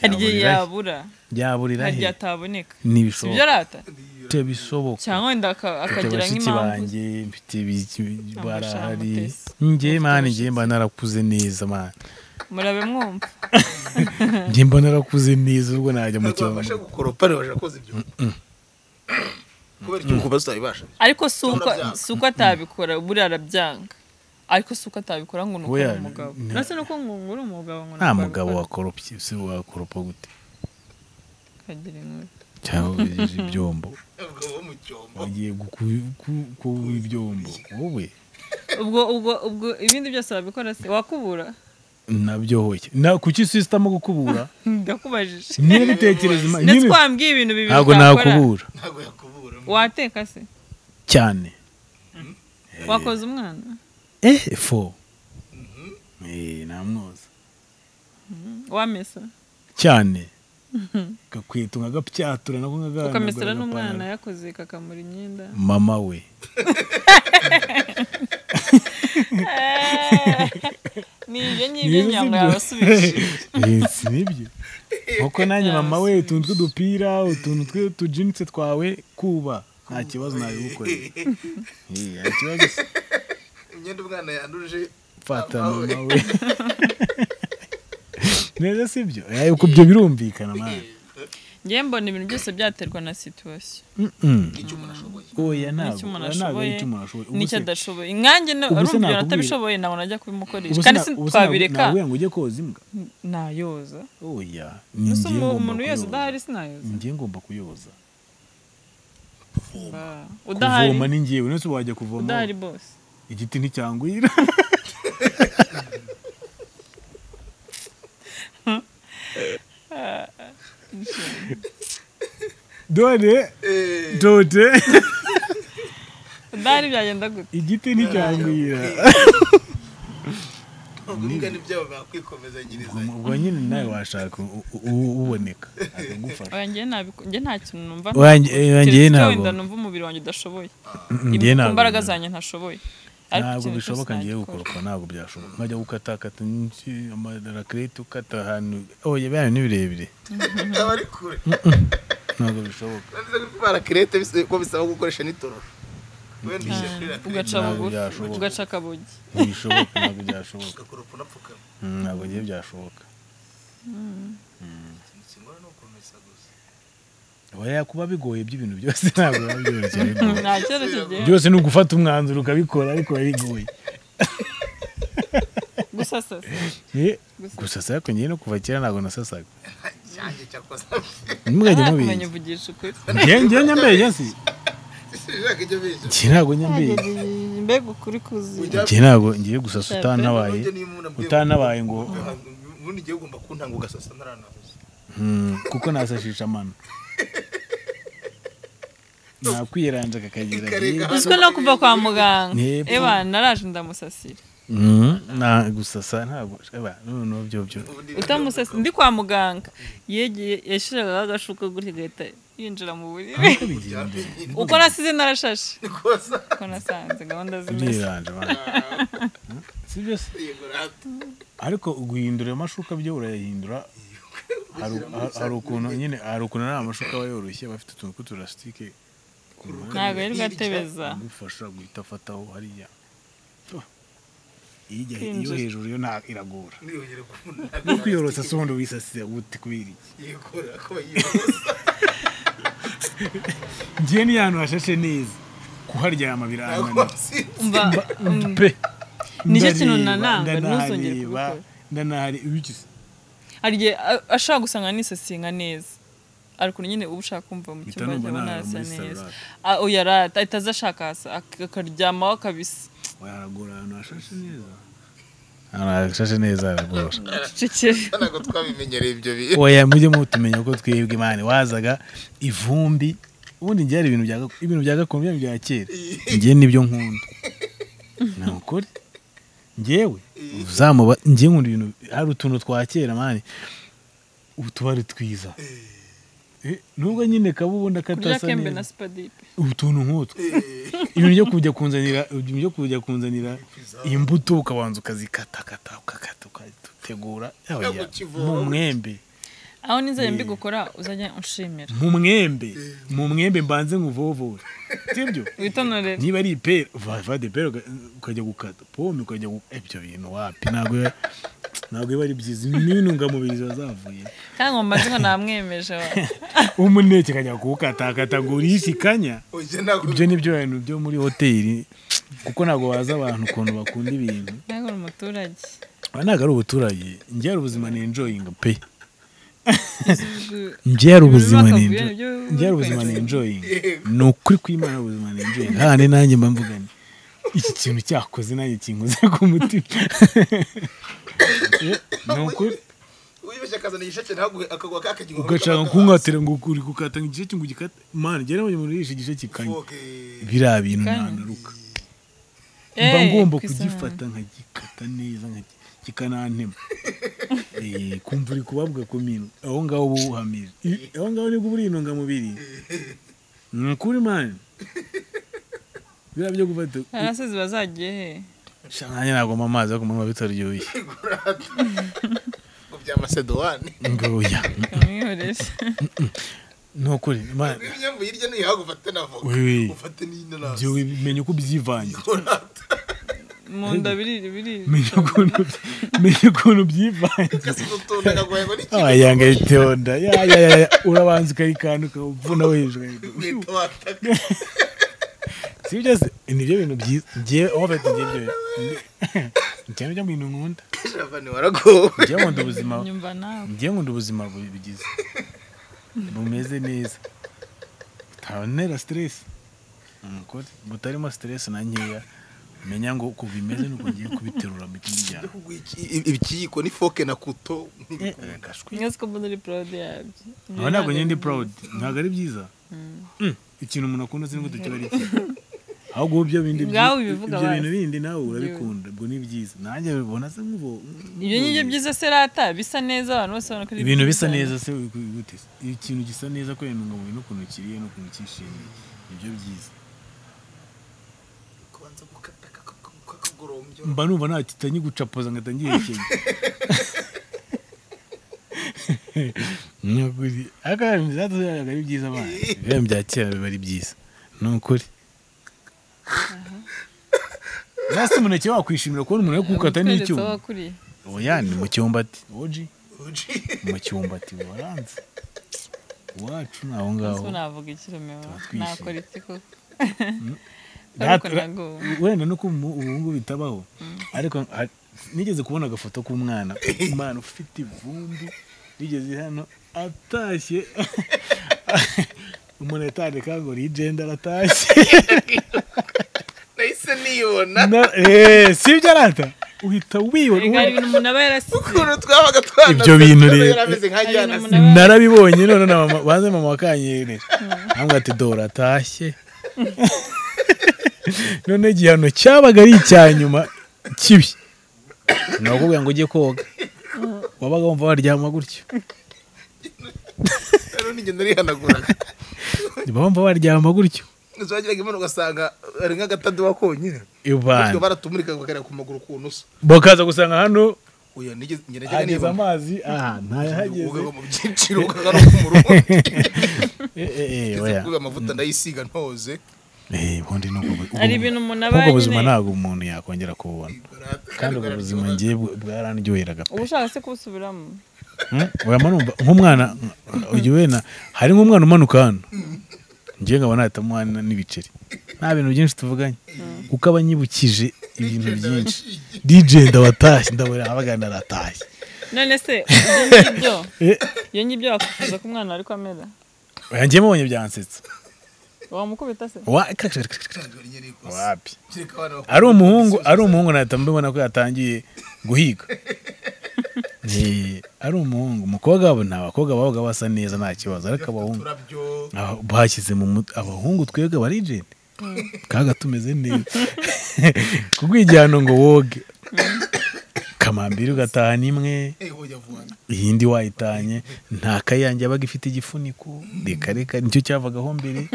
hari igihe
Yaburira he?
yabura
yaburira
hari
he
igihe ataboneka si byo
ntibishoboka
arata
mfite bisoboka
cyangwa wenda aka-
mfite
akagira
bashiki
nk'impamvu
banjye mfite bi- barahari
Amashanyarazi.
njye mani njye mba narakuze neza mani
murabe mwumva
njye mba narakuze neza ubwo najya mu
ntabwo wabasha
cyumba
gukoropa ntibasha koza ibyuma kubera icyuma kuba tutabibasha
ariko si uko
Urabyanga.
si uko atabikora buriya arabyanga ariko si uko atabikora ngo ni uko ari
Oya,
umugabo
nta-
uretse nuko ngo ngo uri umugabo ngo
nta
ntabwo
mugabo
abikora.
wakoropye si wakoropa gute
Kagira inkuru.
cyangwa wijeje ibyombo
ubwo wo mu cyombo
wagiye guku- ku- kuba ibyombo wowe
ubwo ubwo ubwo ibindi byose wabikora se wakubura
nabyo hoye Na- kuki sisitamo gukubura
ndakubajije
niyo bitekereza ima-
ndetse
niyo-
twambwiye ibintu bibiri
ntabwo
utakora
nakubura
ntabwo yakubura
wateka se
cyane
wakoze umwana
eh fo eh namwoza
wamesa
cyane gakwita nkagapyatura nako nkagana
ukamesera
agapana-
n'umwana yakoze kakamura imyenda
mama we
ni ibyo ngibyo
Nibyo
nyabwo
sibyo?
yabasubije
Eh, si nibyo nk'uko nanjye mama we utuntu tw'udupira utuntu tw'utujinitse twawe kuba nta kibazo nabigukorera Eh, nta kibazo se.
imyenda umwana yanduje
fata
Mama we.
mama we neza si byo Eh, uko ibyo birumvikana mwana
ngewe mbona ibintu byose byaterwa na situwasiyo
Mm-mm.
icyo umuntu ashoboye
oya ntabwo
n'icyo umuntu
oya, ntabwo
ashoboye
ari icyo umuntu ashoboye Ubuse-
n'icyo adashoboye nkanjye no-
ubuse
arumva ibintu
nakubwira-
atabishoboye ntabwo najya kubimukoresha
ubuse
kandi
na-
si
ubuse ntabwo-
twabireka
nabwira ngo ujye koza imbwa
nayoza
oya ni
gusa
njye ngomba
umuntu wese
kuyoza.
udahari sinayoza
njye ngomba kuyoza
Ba. udahari
kuvoma ni njyewe nese wajya kuvoma
udahari bose
igiti nticyangwira dore dode
udahari byagenda gute
igiti nticyangwira
ubwo n'ibyabo bakwikomezanyiriza
ubwo nyine nawe washaka u- u- u- uboneka akagufasha
oya njye ntabiko- njye nta kintu numva
Oya, njye- oya,
keretse
njye
iyo
ntabwo.
wenda numva umubiri wanjye udashoboye
Mm,
Ibi-
njye
ku
ntabwo
mbaraga zanjye ntashoboye Ariko
ntabwo
ikintu cyose
bishoboka ngiye
nagikora.
gukoropa ntabwo byashoboka nkajya gukatakata amarakarete ukata ahantu oya bibaye ni birebire
aba ari kure
ntabwo bishoboka
nanditse ko itwara kirete bisa- ko bisaba gukoresha n'itororo wenda ishyira kuri
Ah,
rakirete
ugaca
Ntabwo
bugufi
byashoboka.
ugaca akabogi
ntibishoboka ntabwo byashoboka
ugakoropa unapfukama
Mm, ntabwo ngiye byashoboka
ikintu kingana ni ukomeza gusa
oya kuba bigoye by'ibintu byose ntabwo biba byoroshye bigoye.
nta kibazo kigiye
byose ni ugufata umwanzuro ukabikora ariko biba bigoye
gusasasa
Eh, gusa se ariko njyewe no kuva kera ntabwo nasasaga
cyanjye cyakoze
ntimwajye
ntakumenya
mubizi
uvugisha ukuri
njye njye nyambaye jensi
sinshaka ibyo bize
njye ntabwo nyambaye
mbega ukuri kuzi
Ujya-
njye ntabwo ngiye gusasa utantabaye
Nujya niba umuntu ambwiye
utantabaye ngo
ngo, ubundi igihe ugomba kuntanga ugasasa ntaranahuza
Mm, kuko nasashisha amano nakwiranje akakagira
Ikarega.
byiza.
uziko no kuva kwa muganga
Yepfo.
eba naraje ndamusasira
Mm, na gusasa ntabwo eba noneho byo byo
ubundi
utamusasa ndi kwa muganga yegeye yashyiragaho agashuka gutya igahita yinjira mu buriri
Uko bigenda?
uko nasize narashashe
koza
uko nasanze gahunda zimeze
Uriranje, bana. Mm, si byo se
yegorate
ariko guhindura ayo mashuka byo urayahindura hari hari ukuntu nyine hari ukuntu ari amashuka aba yoroshye aba afite utuntu tw'uturasitike ku ruhande
ntabwo ari bwatebeza
agufasha guhita afataho hariya Oh, iyijya- iyo
Kwinjira.
hejuru yo nta- iragora
niyongere kumunanga
no kwiyorosa se ubundi wisasiye gute kubera iki
yegora ko yiyorosa
ngewe ni ahantu hashashe neza kuharyama
ntabwo
birananira
nsinzi
umva mm,
pe
Nicyo kintu
Ndareba,
nananga, ntuzongere
ndanahareba,
kubikora.
ndanahari ibikize
hari igihe a- ashobora gusanga nisasinga neza ari ukuntu nyine uba ushaka kumva mu
mpita
cyumba
numva
cyabona
nahara
hasa
muri
neza
sarade
Ah, oya arata ahita aza ashaka hasi ak- akaryamaho kabisa
waharagura ahantu hashashe neza ahantu hashashe neza haragorosha
cecekere
ntabwo twabimenyereye ibyo bihe
oya mujye mutumenya uko twebwe imana wazaga ivumbi ubundi njye hari ibintu bya gak- ibintu bya gakondo byanyu bya kera njye nibyo nkunda ni ukuri njyewe uzamuba njye nkunda ibintu hari utuntu twa kera mani utubari twiza Eh, nubwo nyine kaba ubona
kurya
katasa
kembe na
neza
sipadipe
utuntu nk'utwo ibintu byo kujya kunzanira ibintu byo kujya kunzanira imbuto ukabanza ukazikatakata ukakata ukategura yaba iya- mu mwembe
aho n'inzara mbigukora uzajya unshimira
mu mwembe mu mwembe mbanze nkuvovore sibyo
witonore
niba ari ipera uvavade ipera uka- ukajya gukata pome ukajya gukata ibyo bintu wapi ntabwo biba- ntabwo biba ari byiza n'intungamubiri ziba zavuye
kandi ngo mbaze ngo namwemeje wa.
umuneke akajya kuwukatakata ngo urishe ikanya ibyo ni byo bintu byo muri hoteli kuko ntabwo waza abantu ukuntu bakunda ibintu
ntabwo uri umuturage
aba ntabwo ari ubuturage njye hari ubuzima ni enjoying pe
Gu-
njye hari ubuzima ni
Ibibazo
enjoy-
byo-
njye hari ubuzima ni enjoying ni ukuri kw'imana ubuzima ni enjoying hane nanjye mba mvuga nti iki kintu cyakoze nanjye kinkoze ku mutima Eh, ni ukuri
wibeshye akazana igisheke ntaguhe akagwa kakagira
ugashaka kunkatira ngo uri gukata ngo igisheke ngo ugikate mani njye nabonye umuntu yirisha igisheke ikanya biriya bintu
Ikanya.
ntanuruka mba
Eh,
ngomba
ku isahani.
kugifata nkagikata neza nkagi- kikanantema Eh, kumva uri kubabwa ku mintu aho ngaho uba uhamije I- aho ngaho nibwo uba uri intungamubiri ni ukuri mani biriya byo gufata
arasizi bazagiye he
sha nanjye nagomba amazi yo kunywa bitaryoshye
ngo bya masedowani
ngo oya
kamwihorere
ni ukuri Mani,
ibinyambu hirya no hino ufate na voka
Wee.
ufate n'inanasi
jya umenya uko ubyivangira
donata
mu nda birira birira
menya ukuntu menya ukuntu byivangira
kasize utuntu akagoye ngo n'ikintu
ayanga itonda ya ya ya urabanza ukarikanda ukavuna hejuru
nkweto wataka
si ibyo se nibyo bintu byiza ngiye aho bafite ibyo bintu njyewe nibyo bintu nkunda
javani waragowe
ngiye nkunda ubuzima
nyumva nawe
ngiye nkunda ubuzima bugize bumeze neza ntabonera stress umugore butarimo stress na nkeya menya ngo uko bimeze nuko ngiye kubiterura mu kindi gihe
ibikiyiko n'ifoke na kuto
mwese ko mbona uri porode yabyo
nkaba ntabwo njye ndi proud ntabwo ari byiza Mm, ikintu umuntu akunda sinigute kiba ari cye ahubwo ubu ibyo bindi byi-
Ngawe ubivuga
ibyo bintu
wazi.
bindi nawe urabikunda ubwo ni byiza nanjye ubona se nk'ubu
ibyo ngibyo byiza se rata bisa neza abantu bose babona ko ari
ibintu bisa
byiza.
neza se gute se? ikintu gisa neza kubera intungamubiri n'ukuntu kiriye n'ukuntu cyishimiye nibyo byiza
kubanza gukata kakagorombyo
mba numva nta kitanyi gucapoza ngo atangiye kenya nyakuri akantu byatuzaga ari byiza abana ibintu bya kera biba ari byiza ni ukuri nasi umuneke wakwishimira kubona umuntu ari kuwukata
Abitweretse aho
n'icyuma
wakuriye.
oya ni mu cyumbati oji
uji
mu cyumbati waranze iwacu ni aho ngaho
Ese navuga iki Romeo?
Tuba twishimye.
nakora iki koko
That-
ariko nago
wenda no kuba ubungu bitabaho ariko ha- nigeze kubona agafoto k'umwana umwana ufite ivumbi rigeze hano atashye umuntu yatandika ngo rigenda aratashye
nahise niyibona
Na- eh, si ibyo arata uhita wibona
Erega hari
ubu-
ibintu umuntu aba yarasize
ukuntu twabaga twanase
Ibyo bintu rero.
yarameze nka
Hari
jyana
umuntu
se.
narabibonye none na mama baze mama wakanyere ambwa ati dore atashye none igihano cyabaga ari icya nyuma kibi ni ukubwira ngo ujye koga wabaga wumva waryama gutyo
rero nigenda rihanaguraga
bumva waryama gutyo
zagiraga imana ugasanga ari nk'agatadowa konyine
ibana
Bityo baratumurika bakareba ku maguru ku nusu
bakaza gusanga hano
oya nigeze njye najyaga
hageze
nibona
amazi aha ntayahageze
ugaga mu byiciro ugaga no ku murongo
Eh, eh, eh,
Ngeze
oya
kubiba amavuta ndayisiga ntoze
Eh, ubundi ni ubwo- ubu-
hari ibintu umuntu aba
ubwo buzima
nyine-
ntabwo umuntu yakongera kububona kandi ubwo buzima ngiye bw- bwarandyoheraga pe
uba ushaka se kubusubiramo
Mm, urabona numva nk'umwana uyu wenda hari nk'umwana umanuka hano njye nkaba nahitamo hano n'ibiceri nta bintu byinshi tuvuganye kuko aba anyibukije ibintu byinshi DJ ndabatashye ndabona abagana aratashye
none se ibyo ngibyo
Eh,
ibyo ngibyo wakwifuza ko umwana ariko amera
oya, njye mubonye byansetsa
wamukubita se
Wa- krak- krak- krak- krak. wapi
kereka abana bakora
ari umuhungu ari umuhungu nahita mbibona ko yatangiye guhiga Eh, ari umuhungu umukobwa wabo nta bakobwa babaga basa neza nta kibazo ariko abahungu
uturabyo
Aho bashyize mu mut- abahungu twebwe abarijeni kaga tumeze neza kubw'igihano ngo woge amambiri ugatahana imwe
ujyavugana
iyindi wayitanye nta kayange yabaga ifite igifuniko reka reka nicyo cyavagaho mbere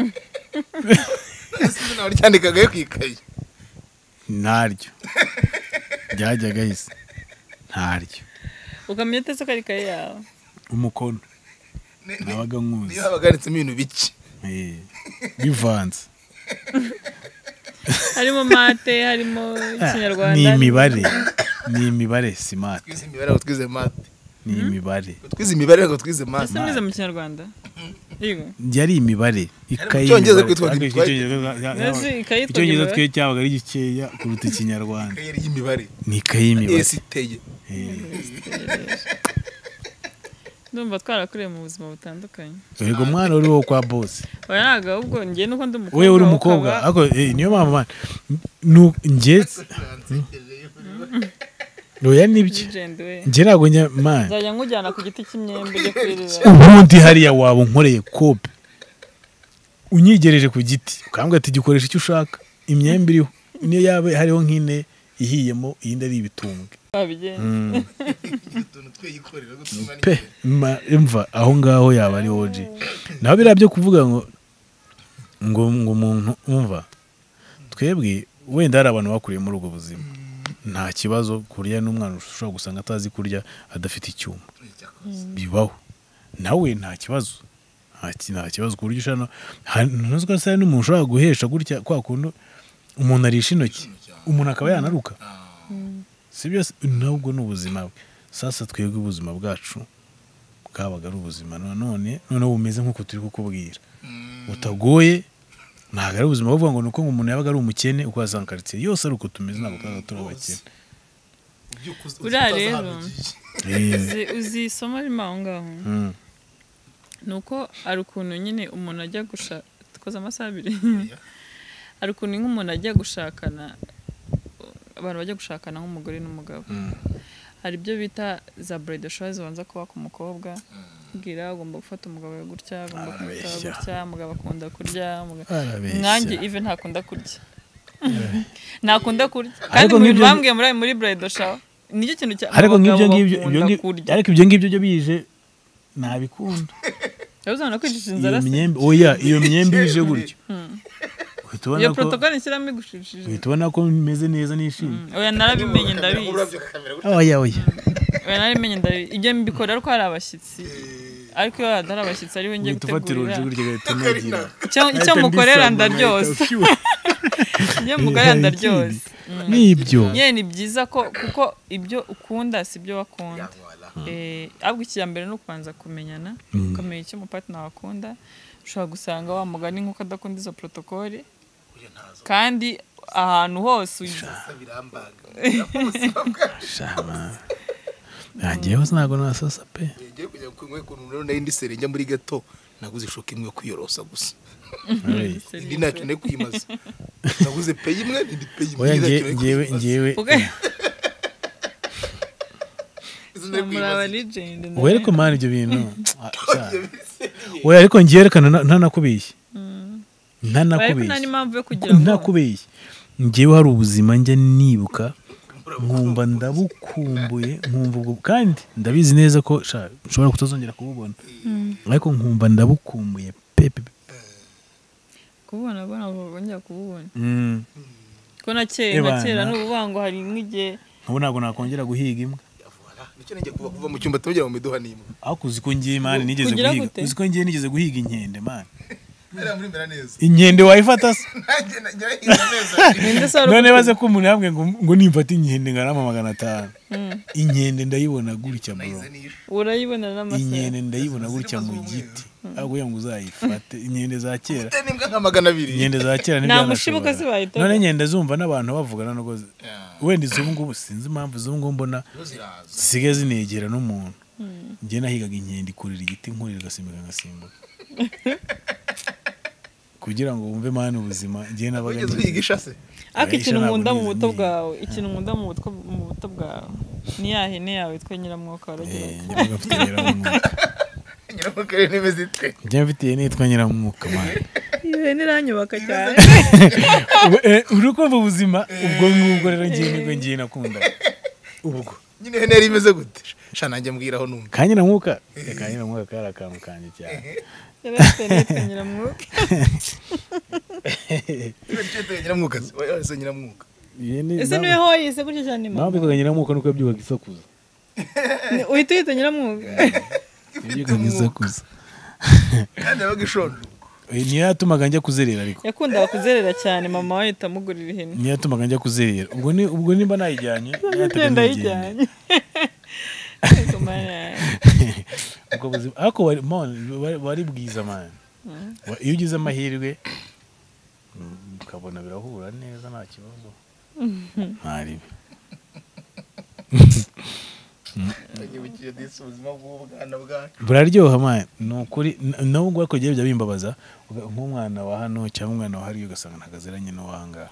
ese nawe ryandikagayo ku ikayi
naryo ryajyaga hise ntaryo
ukamenya atese ko ari ikaye yawe
umukono nabaga nkuzi
niyo haba handitsemo ibintu bike
Eh, bivanze
harimo mate harimo ikinyarwanda
ni imibare ni imibare simate
twize imibare ngo twize mate
ni imibare
ngo twize imibare ngo twize mate
ese mwize mu kinyarwanda yego
yari imibare ikayi
Icyongereza kwitwa-
Ariko
kwitwa-
icyongereza-
Nazi ikayi yitwa
icyongereza
imibare.
twe cyabaga ari gikeya kuruta ikinyarwanda
ikayi y'imibare
ni ikayi y'imibare
esiteye
Eh.
ndumva twarakuriye mu buzima butandukanye
yego mwana uri wo kwa bose
oya ntabwo ahubwo njye nuko ndi umukobwa
we uri
wowe
umukobwa
ukaba-
ariko eh, niyo mpamvu mwana nu- njye oya nibyo
legend we
njye ntabwo njya mwana
nzajya nkujyana ku giti cy'imyembe ujye kwirira
ubundi hariya waba unkoreye kope unyigereje ku giti ukambwira ati gikoresha icyo ushaka imyembe iriho niyo yaba hariho nk'ine ihiyemo iyindi ari ibitumbwe
wabigenza
utuntu tweyikorera gutuma
pe ma- mva aho ngaho yaba ari oji naho biriya byo kuvuga ngo ngo ngo umuntu umva twebwe wenda hari abantu bakuriye muri ubwo buzima nta kibazo kurya n'umwana ushobora gusanga atazi kurya adafite icyuma bibaho nawe nta kibazo nta ki- nta kibazo ku buryo ushobora no- ha- ntuzi ko saa n'umuntu ushobora guhesha gutya kwa kundi umuntu arisha intoki umuntu akaba yanaruka si byose nabwo ni ubuzima bwe sasa twebwe ubuzima bwacu bwabaga ari ubuzima none noneho bumeze nk'uko turi kukubwira butagoye ntabwo ari ubuzima bavuga ngo ni uko ngo umuntu yabaga ari umukene uko yazanga karitsiye yose ari uko tumeze ntabwo tuba turi abakene
Uriya rero. Uzi- uzi isomo ririmo aho ngaho
Mm.
ni uko hari ukuntu nyine umuntu ajya gushaka dukoze amasaha abiri hari ukuntu nk'umuntu ajya gushakana abantu bajya gushakana nk'umugore n'umugabo hari ibyo bita za buredoshowa zibanza kuba ku mukobwa bwira agomba gufata umugabo we gutya agomba kumutaba
Arabeshya.
gutya umugabo akunda kurya umugabo-
Arabeshya.
nanjye ive ntakunda kurya ntakunda kurya kandi
Ariko
mu bintu
nk'ibyo-
bambwiye muri muri buredoshowa nicyo kintu cya
ariko nk'ibyo
abagabo
ngibyo ibyo
bakunda
ngibyo-
kurya
ariko ibyo ngibyo byo bije ntabikunda
yabuze abantu kwicisha inzara
iyo
se
myembe oya iyo myembe bije gutyo uhita ubona
iyo
ko
protokole ishyiramo igushishije
uhita ubona ko meze neza nishimye
oya narabimenye ndabizi
oya oya
oya narabimenye ndabizi ibyo mbikora ariko hari abashyitsi ariko iyo hari abashyitsi ari we njye
uhita ufatira
gutegurira
urujo gutyo ugahita unagira
icyo icyo mukorera ndaryoza ibyo mukorera ndaryoza
nibyo
yewe ni byiza ko kuko ibyo ukunda si ibyo wakunda Eh, ahubwo icya mbere ni ukubanza kumenyana ukamenya icyo umupatina wakunda ushobora gusanga wa mugani nk'uko adakunda izo protokole kandi ahantu hose uyi-
nangeyeho ntabwo nasosa pe
ngiye kujya kunywa ku ntunuro n'indi sere njya muri gato naguze ishoka imwe yo kwiyorosa gusa
Oya.
indi ntacyo nari kuyimaza naguze peyi imwe indi peyi imwe
oya
indi
nge-
ntacyo nari
ngewe
kuyimaza.
ngewe
Uga-
Izo nari
muri
kuyimaza.
aba legend nawe.
oya ariko mani ibyo bintu Ah, oya ariko ngewe reka ntana- ntanakubeshye
Oya, ariko nta
ntanakubeshye
n'impamvu yo kugira ngo
ntakubeshye ngewe hari ubuzima njya nibuka nkumva ndabukumbuye nkumva ubwo kandi ndabizi neza ko sha, nshobora kutazongera kububona ariko nkumva ndabukumbuye pepe
kububona abona bongera kububona ko na kera
Ebana.
na kera n'ubuvuga ngo hari nk'igihe
ubu ntabwo nakongera guhiga imbwa
Voilà. nicyo nijya kuva kuva mu cyumba tujya mu miduha n'imwe
ariko uzi ko ngiye mani nigeze
Kugira
guhiga
gute?
uzi ko ngiye nigeze guhiga inkende mani
Hariya muri mbera neza
inkende wayifata se
nanjye najya hirya neza
ninde se wari
none
ufite-
baze ko umuntu yambwiye ngo ngo nimfate inkende ngarama magana atanu inkende ndayibona gutya bro
urayibona n'amasaha
inkende ndayibona gutya mu giti ariko ngo uzayifate inkende za kera
Ufite n'imbwa nka magana abiri
inkende za kera
mushibuka
ntibyanashobora
zibahitaga.
none inkende zumva n'abantu bavugana n'ubwo zi-
Yeah.
wenda izo ngubu sinzi impamvu izo ngubu mbona
Zo ziraza
zisigaye zinegera n'umuntu njye nahigaga inkende ikurira igiti nkurira agasimbuka ngasimbuka kugira ngo wumve mani ubuzima njye nabaga
ugeze
nize.
uhiga ishase
ariko
Oya,
ikintu nkunda
isha
mu
ntabwo
buto
nize
bwawe ikintu nkunda mu buto mu buto bwawe ni ya hene yawe yitwa nyiramwuka waragira
Eh,
uti,
njyaga mfite nyiramwuka
nyina mu karere niba zite
njya mfite ihene yitwa nyiramwuka mani
iyi hene iranyubaka cyane
Eh, uri kumva ubuzima ubwo ngubwo rero ngiye nibwo ngiye nakunda ubwo
nyine ihene yari imeze gute sha nanjye mbwiraho numva
kanyiramuka Eh, kanyiramuka kari akantu kanjye cyane
yari afite n'itangira mwuka
nyiramwuka se oya, oya, se nyiramwuka
ihene
ese niwe
nawe-
hoyise gutyo cyane ni
nawe
mama
mbikwaga nyiramuka nuko yabyukaga isakuza
Ni- uhita uhita nyiramwuka
yabyukaga isakuza
kandi yabaga ishonje
Eh, niyo yatumaga njya kuzerera ariko
yakundaga kuzerera cyane mama we ahita amugurira ihene
niyo yatumaga njya kuzerera ubwo ni- ubwo nimba nayijyanye nayataga
igenda
nigenda.
yijyanye Ariko Mana yanjye.
ubwo buzima ariko wari man, wari- wari bwiza mani iyo ugize amahirwe mm, ukabona birahura neza nta kibazo ntaribi
nyibukiye disi ubuzima bw'ubwana bwacu
buraryoha mani ni ukuri n- nawe ubwo ariko bijya bimbabaza uga- nk'umwana wa hano cyangwa umwana wa hariya ugasanga ntabwo aziranye n'uwo aha ngaha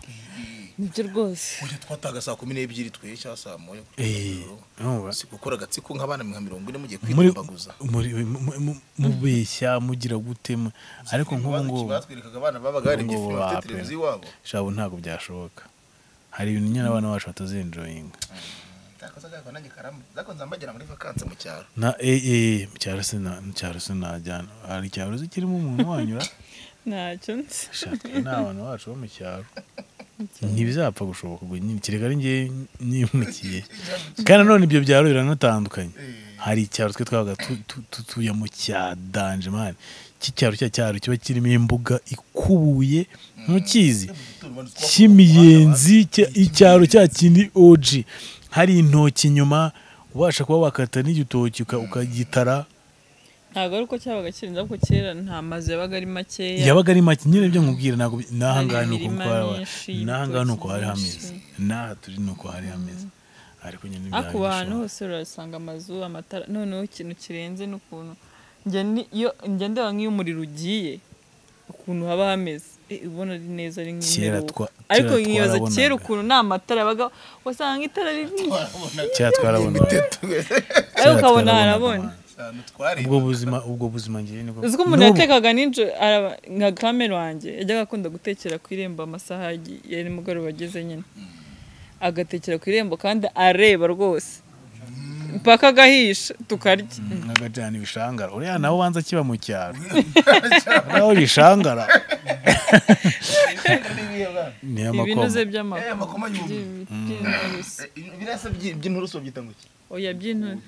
nibyo rwose
kujya twataga saa kumi n'ebyiri tweye cyangwa saa moya
Eh, urumva?
si gukora agatsiko nk'abana nka mirongo ine mugiye
muri
kwitumbaguza
muri- mu- mu- mu- mubeshya mugira gute mu- ariko nk'ubu ngubu
batwerekaga abana babaga barebye
Ubungubu
filime
bapera.
bafite televiziyo iwabo
shabu ntabwo byashoboka hari ibintu nyine abana bacu batazinjoyinga
ntakoze agahigo nanjye karamu zakonze mbagera muri vakanse mu cyaro
na ee cyaro se na cyaro se najyana hari icyaro se kirimo umuntu wanyura
ntacyo nzi
shaka ni abantu bacu bo mu cyaro ntibizapfa gushoboka ngo nyine kereka ari njye nimukiye kandi nanone ibyo byaro biranatandukanye hari icyaro twe twabaga tu- tu- tutuye mu cya danje mani cy'icyaro cya cyaro kiba kirimo imbuga ikubuye ntukizi cy'imiyenzi cya- icyaro cya kindi oji hari intoki inyuma ubasha kuba wakata n'igitoki uka- ukagitara
ntabwo ari uko cyabaga kirinda kuko kera nta mazu yabaga ari makeya
yabaga ari make nyine ibyo nkubwira ntabwo n'aha
Hari
ngaha ni uko
imirima
twaba
myinshi,
n'aha ngaha ni uko
ibitoki
hari
byinshi.
hameze n'aha turi ni uko hari hameze ariko nyine
ariko
ntibyari
ubu ahantu
bishoboka.
hose urasanga amazu amatara noneho ikintu kirenze n'ukuntu njye ni- iyo njye ndeba nk'iyo umuriro ugiye ukuntu haba hameze Eh, ubona ari neza ari
Kera
nk'imperuka
twa-
ariko
kera
nkibaza
twarabonaga.
kera ukuntu nta matara yabaga wasanga itara riri
kera twarabona
ariko ukabona harabona
twarabonaga abantu.
ahantu twari
ubwo buzima ubwo buzima njyewe nibwo
uzi ko umuntu
n'ubu-
yatekaga nijoro araba- nka kamera wanjye yajyaga akunda gutekera ku irembo amasaha agi- ya nimugoroba ageze nyine agatekera ku irembo kandi areba rwose mpaka agahisha tukarya
nk'agajyana ibishangara uriya nawe ubanza kiba mu cyaro nawe ibishangara niyo
ibintu ze
makoma
Eh,
by'amakuru
amakoma y'ubu
by'inturusu
ibirasa by'i- by'inturusu byita ngo iki
oya by'inturusu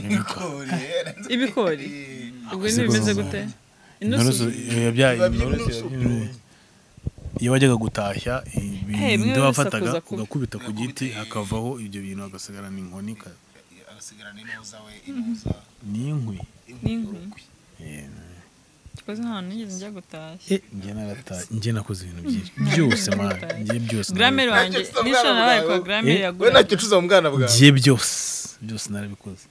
Ibigori, eh,
ibigori
eh,
ubwo ntibimeze gute
inturusu
inturusu
eh, bya-
biba birimo
inturusu
inturusu.
eh, iyo wajyaga gutashya
bimwe
ibintu wafataga
bisakuza kubi.
ugakubita ku giti hakavaho ibyo bintu hagasigarana inkoni ka-
agasigarana inuza we inuza
n'inkwi
n'inkwi
Eh,
koze ntahantu nigeze njya gutashya
eh, njye narataye njye nakoze ibintu byinshi byose mara njye byose
gramere
narabikoze.
wanjye nijoro nabaye kwa gramere
Eh,
we
yagura
ntacyo ucuza mu bwana bwawe
njye byose byose narabikoze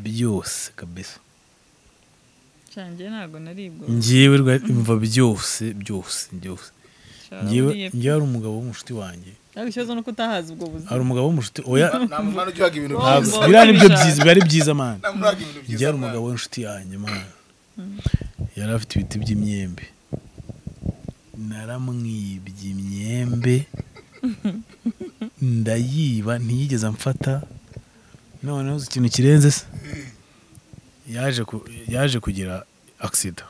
byose kabisa
cyane ntabwo naribwo
njyewe rwa- mva byose byose byose
Cyaba
njyewe
buriye pe.
njyewe hari umugabo w'umunshuti wanjye
ariko ikibazo ni uko utahazi ubwo buzima
hari umugabo w'umunshuti oya
nta mumana ujyaga ibintu
Ntabwo.
ntabwo
byiza
Bombo,
biriya ni byo
babishaka.
byiza biba ari byiza mani
nta mumara ibintu byiza
njye hari
mwana.
umugabo w'inshuti yanjye mani yari afite ibiti by'imyembe naramwibye imyembe ndayiba ntiyigeze amfata noneho uzi ikintu kirenze se yaje ku- yaje kugira agisida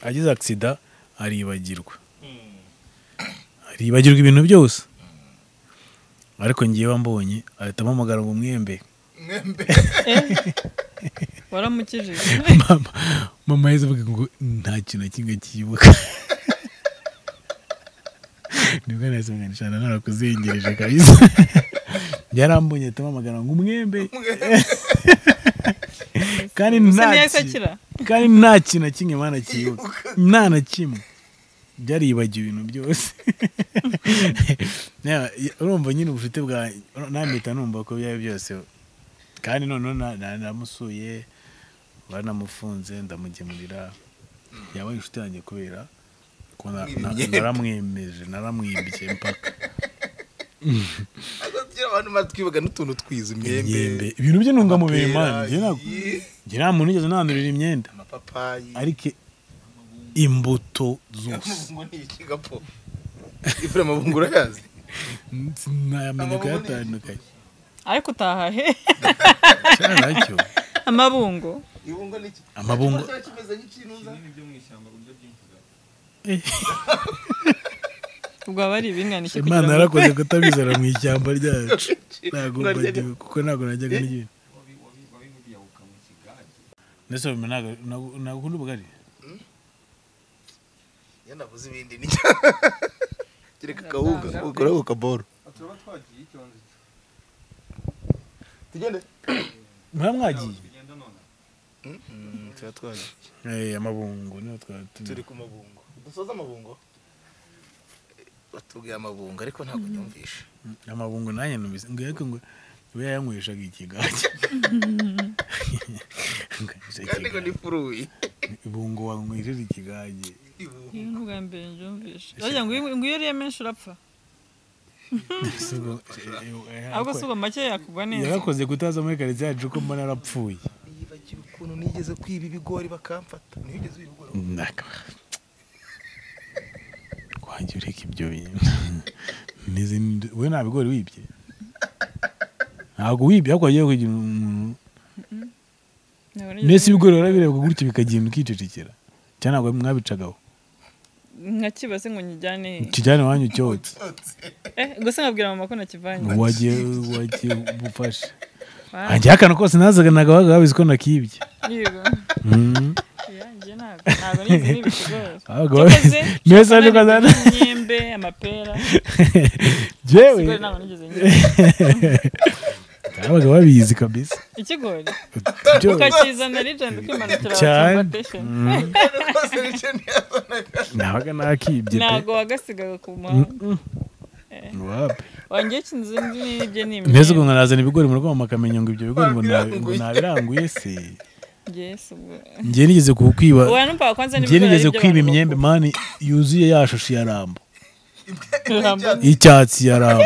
agize agisida aribagirwa aribagirwa ibintu byose ariko ngewe mbonye ahita ampamagara ngo mwembe
mwembe
waramukijije
mama mama yahise avuga ngo nta kintu na kimwe cyibuka nibwo nahise mvuga ngo nshana narakuzengereje kabisa yarambonye ahita ampamagara ngo umwembe kandi
gusa
nta
ntiyahise
ki-
akira
kandi nta kintu na kimwe mwana cyibuka nta na kimwe byaribagiwe ibintu byose Na- urumva nyine ubucuti bwa nambita numva ko byari byose kandi noneho na- na- namusuye banamufunze ndamugemurira yabaye inshuti yanjye kubera ko na- na-
Mwibye.
naramwemeje naramwibye mpaka
agira abantu batwibaga n'utuntu twiza
imyembe
imyembe
ibintu by'intungamubiri mani
amapera,
njye ntabwo-
iyi,
njye nta muntu nigeze nandurira imyenda
amapapayi
ariko imbuto zose
amabungo ni iki gapo ifura amabungo urayazi
sinayamenya
Amabungo ni-
kuyatandukanya
ariko utaha he
cyaracyo
amabungo
ibungo ni iki
amabungo
Ikibazo kimeze nk'ikintuza
ubwo aba ari ibinganike
imana
kugira ngo
yarakoze kutabizana mu ishyamba ryacu ntabwo mbagiwe kuko ntabwo najyaga n'ibintu ndetse wabimenya ntabwo- ntabwo- ntabwo ukunda ubugari
iyo navuze ibindi ni kereka kabuga ukora ku kaboro
turaba twagiye icyondo cyo
tugende
muba mwagiye
tugenda nonaha
tuba twaje
Eh, amabungo niho twari turi
turi ku mabungo dusoza amabungo batubwiye amabungo ariko ntabwo nyumvisha
amabungo nanjye numvise ngo ariko ngo iba yayanyweshaga ikigage Nganywesha
kandi ngo ni
ikigage.
furuwi
ibungo wanywesheje ikigage
iyo ni ubwa mbere njyumvishe bajya ngo iyo- ngo iyo uriye menshi urapfa
Si ubwo- eh, eh,
ahubwo si ubwo make yakugwa neza
yarakoze kutaza muri karitsiye yacu ko mbona yarapfuye
yibagiwe ukuntu nigeze kwiba ibigori bakamfata nigeze kwiba ibigori
Naka. wanjye ureka ibyo bintu Nizi- we nta bigori wibye ntabwo wibye ariko wagiye kugira umuntu
Ntabwo
mbese
nigeze-
ibigori warabireba gutyo bikagenda ukicecekera cyangwa ntabwo mwabicagaho
nkakibaze ngo nyijyane he
kijyane iwanyu cyotse
Eh, gusa nkabwira mama ko nakivanye
wagiye wagiye ubufashe
Wa-
ajya akana kose nazaganaga baga babizi ko nakibye
yigo.
Mhm.
Ya, njye ntabwo ntabwo nizi n'ibikigori
Babaga
Cyakoze,
babizi niwe saje ko
nari
azana
nzi imyembe amapera
jewe
ikigori ntabwo nigeze ngira
babaga babizi kabisa
ikigori
Jewe.
ukakizana rigenda ukimanukira
Cyane.
cyane
rwose nicyo ntiyabonaga
nabaga nakibye pe
ntabwo wagasigaga ku muhanda
wapi
wanjye kinzi n'ibye ni
mbese ubwo
imyembe
nkarazana ibigori mu rugo mama akamenya ngo ibyo bigori ngo nabi- ngo
Wabiranguye.
nabiranguye se
Yes, ubwo-
njye nigeze kukwiba
ubu hantu mpaka kwanza
njye
n'ibigori
nigeze
by'abantu
kwiba
bakuru.
imyembe mani yuzuye ya shusho ya rambo
Ijambo.
y'icyatsi ya rambo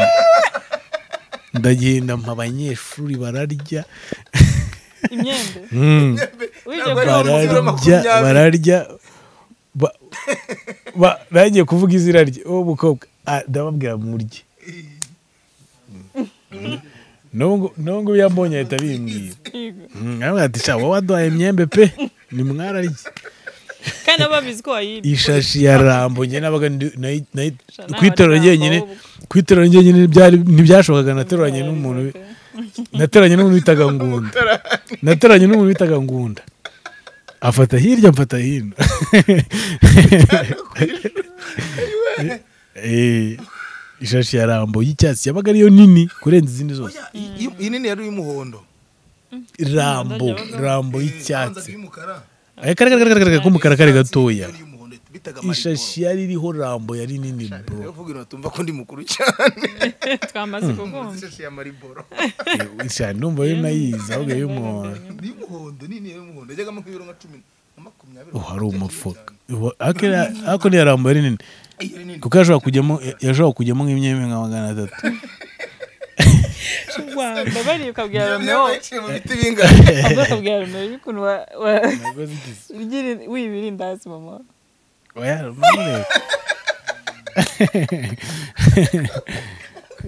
ndagenda mpa abanyeshuri bararya
imyembe
Mm.
wigiye
Ntabwo ari
kuba
umuziro
bararya
makumyabiri.
bararya ba- ba- nanjye kuvuga izina rye uwo mukobwa ah, ndababwira murye nubwo nubwo iyo ambonye ahita bimbwira
yigo.
Mm, aravuga ati sha wowe waduhaye imyembe pe nimwararye
kandi aba babizi ko wayibye
ishashi ya rambo njye nabaga ndi- nayi- nayi-
Sha, nta
kwitorera
magambo
njyenyine
ahubwo.
kwitorera njyenyine ntibyari- ntibyashobokaga nateruranye n'umuntu wi- nateranye n'umuntu bitaga ngunda nateranye n'umuntu bitaga ngunda afata hirya mfata hino Eh, ishashi ya rambo y'icyatsi yabaga ariyo nini kurenza izindi zose
iyi nini yari iy'umuhondo
rambo rambo
Abanza
y'icyatsi
y'umukara
akaragaragaragaraga k'umukara kari gatoya
yari iy'umuhondo bitaga
ishashi yari iriho rambo yari nini bro
uvuga intu batumva ko ndi mukuru cyane
twamaze kukumva
ishashi ya mariboro
cyane numva yo nayizi ahubwo y'umuhondo
ni iy'umuhondo nini y'umuhondo yajyagamo nk'ibiro nka cumi na makumyabiri
uhari umufuka Ubu- akera- ariko niya rambo yari nini
Iyi yari nini
kuko yashobora kujyamo yashobora kujyamo nk'imyembe nka magana atatu
rwanda bari ukabwira
Iyo
romeo
baciye mu biti bingana
ubwo ukabwira romeo y'ukuntu wa- wa-
ntabwo zigize
ugiri- wiba irindazi mama
oya none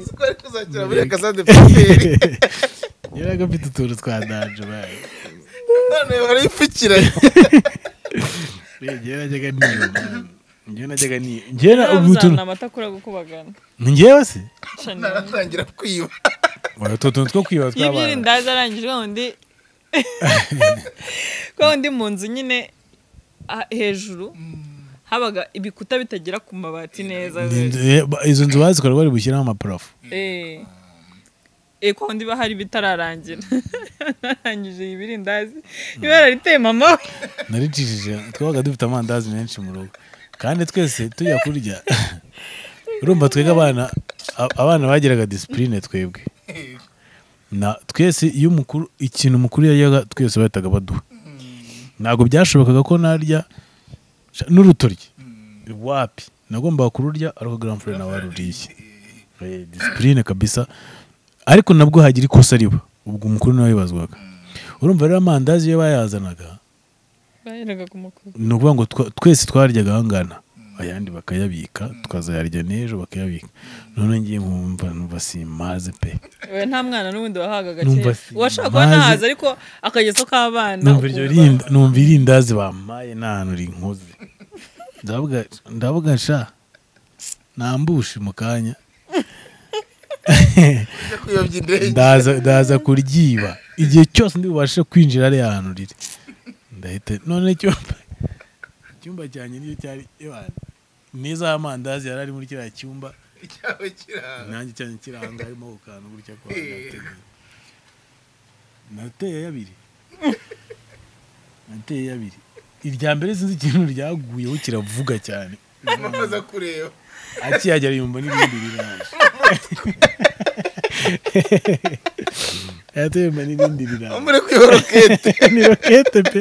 kuko ari kuzakira muri akazade paperi
yaraga afite utuntu twa danje bayo
none barayipfukiranye
njyewe najyaga niyo man. njyewe najyaga niyo njyewe na- ubu
uzana
tuntu
amata akura gukubagana
ni njyewe se
Sha, ni-
naratangira kwiba
oya utwo tuntu two kwiba
iyo
tw'abana
iby'irindazi arangije wa wundi kwa wundi mu nzu nyine ah, hejuru habaga ibikuta bitagera ku mabati neza
Ni inzu- eh, ba- izo nzu bazikora bari bushyiraho amaparafo
Eh. Eh, kwa wundi bahari bitararangira narangije iyi birindazi ibara riteye mama we
naricishije twabaga dufite amandazi menshi mu rugo kandi twese tujya kurya urumva twebwe abana a- abana bagiraga disipurine twebwe na twese iyo umukuru ikintu umukuru yajyaga twese bahitaga baduha ntabwo byashobokaga ko narya sha- n'urutoryi wapi nagombaga kururya ariko garamfure nawe waruriye Eh, disipurine kabisa ariko nabwo hagira ikosa riba ubwo umukuru nawe yibazwaga urumva rero amandazi iyo bayazanaga
baheraga ku mukuru
ni ukuvuga ngo twa- twese twaryaga angana ayandi bakayabika tukazayarya n'ejo bakayabika none ngiye nkumva numva simaze pe
we nta mwana n'ubundi wahaga
Numva
agaciro
si-
uwashaka kuba
maze-
ntahazi ariko akagezo k'abana
numva iryo
ukumva-
rinda numva irindazi bampaye nta hantu rinkoze ndavuga ndavuga sha nambushe mu kanya
Ujya kuyobya indege
ndaza ndaza kuryiba igihe cyose ndi bubashe kwinjira ari ahantu riri ndahita none icyumba icyumba cyanjye niyo cyari ewana neza amandazi yari ari muri kiriya cyumba
cyawe kiranga
nanjye cyane kiranga harimo ako kantu gutya kwa nateguye nateye abiri nateye abiri irya mbere sinzi ikintu ryaguyeho kiravuga cyane
amaze kureba
akiyagera yumva n'ibindi biraje yahita yumva n'ibindi biraje
muri kwiba rokete
ni rokete pe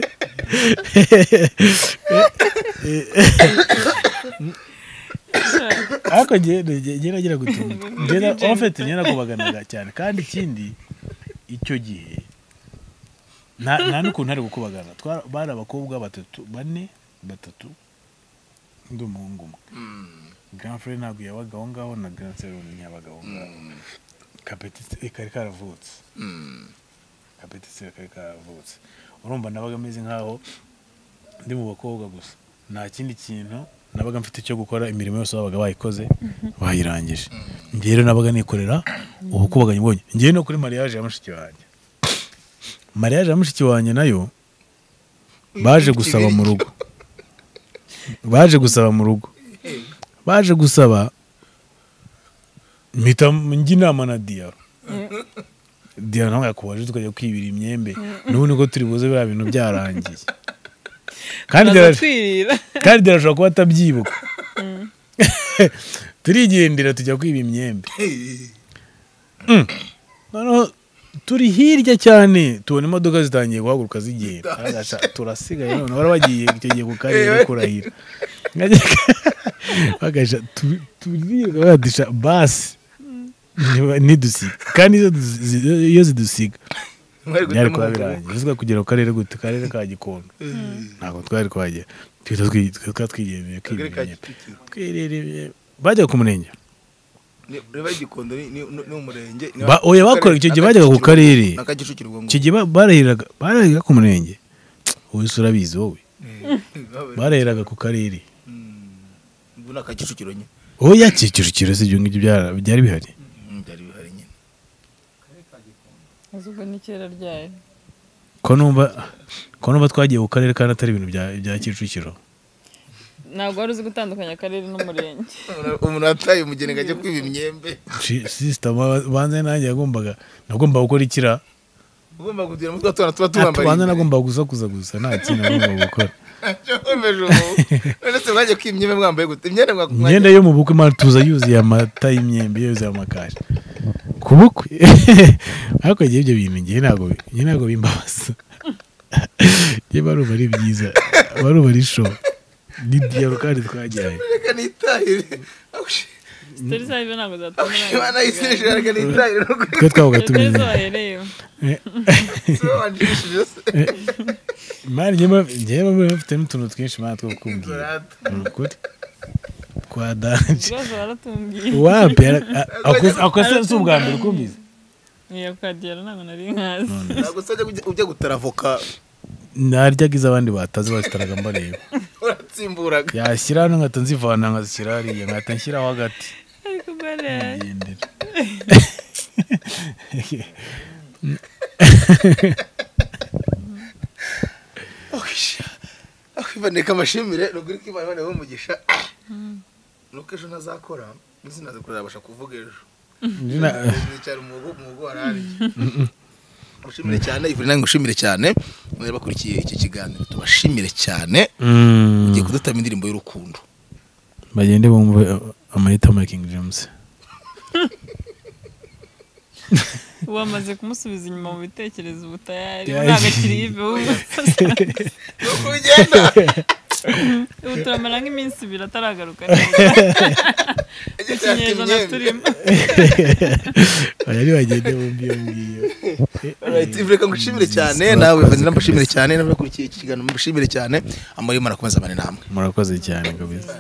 ariko njye nagira gutunga njye ofete njye nakubaganaga cyane kandi ikindi icyo gihe nta nta n'ukuntu ari gukubagana Twara- bari abakobwa batatu bane batatu undi umuhungu umwe granfre ntabwo yabaga aho ngaho na granserone ntiyabaga aho ngaho kapetitire kari karavutse kapetitire kari karavutse urumva nabaga ameze nk'aho ndi mu bakobwa gusa nta kindi kintu nabaga mfite cyo gukora imirimo yose babaga bayikoze bayirangije njyewe rero nabaga nikorera ubukubaganyi bwonye njyewe no kuri mariage ya mushiki wanjye mariage ya mushiki wanjye nayo baje gusaba mu rugo baje gusaba mu rugo baje gusaba mpita njya inama na diyaro diyaro nawe yakubaje tukajya kwibira imyembe n'ubu niko turi buze biriya bintu byarangiye kandi
Baraza
Diyaro-
kwirira
kandi arashobora kuba atabyibuka turigendera tujya kwiba imyembe Mm. noneho turi hirya cyane tubona imodoka zitangiye guhaguruka zigenda Aragasha, turasigaye none bari bagiye icyo gihe ku karere kurahira bagasha turiga badusha basi niba- nidusiga kandi iyo dusi- iyo zidusiga
mwari
byari
gutema
kuba
umugabo
birangiye uzi kugera ku karere gute karere ka gikondo ntabwo twari twagera twita twi- twari twigendeye
akagari ka
kwibira
kicukiro
twirireye bajya ku murenge
Ni- reba igikondo ni ni- ni umurenge
Ba- oya, bakora icyo gihe bajyaga ku karere.
aka kicukiro ubwo
icyo gihe ba- barahiraga barahiraga ku murenge wowe se urabizi wowe
ngubwo
barahiraga ku karere
ubu ni aka kicukiro nyine
oya kicukiro si ibyo ngibyo byara- byari bihari
Mm, byari bihari nyine
Uzi ubwo ni kera ryayo
ko numva ko numva twagiye ku karere kandi atari ibintu bya bya kicukiro
ntabwo wari uzi gutandukanya akarere n'umurenge
Umuntu- umuntu wataye umugeni ngo ajye kwiba imyembe
sisita banze nanjye yagombaga nagombaga gukora ikira
ugomba kugira umutwe wa tubana tuba tuwambaye
banze
imbere.
nagombaga gusakuza gusa nta kintu nagombaga gukora
Cyakomeje ubu none se mwajya kwiba imyembe mwambaye gute imyenda mwa-
imyenda yo mu bukwe matuza yuzuye amata y'imyembe yuzuye amakashi ku bukwe ariko njye ibyo bintu njye ntabwo njye ntabwo bimbabaza njye barumva ari byiza barumva ari show ni diyaro kandi twajyanye
reka nitahire
zitari zariyo ntabwo zatuma
imana yisejeje reka nitahire no kwiba
twe twabaga
zitari
tumenye
zahereyeho
wanjishije se
imari njye mba bafite n'utuntu twinshi imana two kumbwira
Rata.
ni ukuri kwa danje
ibibazo baratumbwiye
wapi ara- a- ako- ako se si ubwa mbere ukumbiza
niyo kwagera ntabwo nari nkazi
ntabwo se ujya- ujya gutara avoka
naryaga iz'abandi batazi bazitaraga mbareba
uratsimburaga
yashyira hano nkahita nzivana nkazishyira hariya nkahita nshyiraho hagati
ariko mbere
ngendera
akwibaneka amashimire nubwo uri kwibana imana umugisha nuko ejo ntazakora ndetse nazakorera abasha kuvuga ejo nicara umugo umugo warari mushimire cyane ivurina ngushimire cyane mwari bakurikiye iki kiganiro tubashimire cyane ugiye kudutama indirimbo y'urukundo
bagende bumve amahita making james
ubu amaze kumusubiza inyuma mu bitekerezo ubu tayari
Yeah.
ntabwo akiri yive
nuko ugenda
ubu turamara nk'iminsi ibiri ataragaruka neza ikinyejana turimo
bayari bagende bumve iyo ngiyo
reka ngushimire cyane nawe vanira mbashimire cyane n'abakurikiye iki kiganiro mbashimire cyane amahirwe marakomeza abane namwe
murakoze cyane kabisa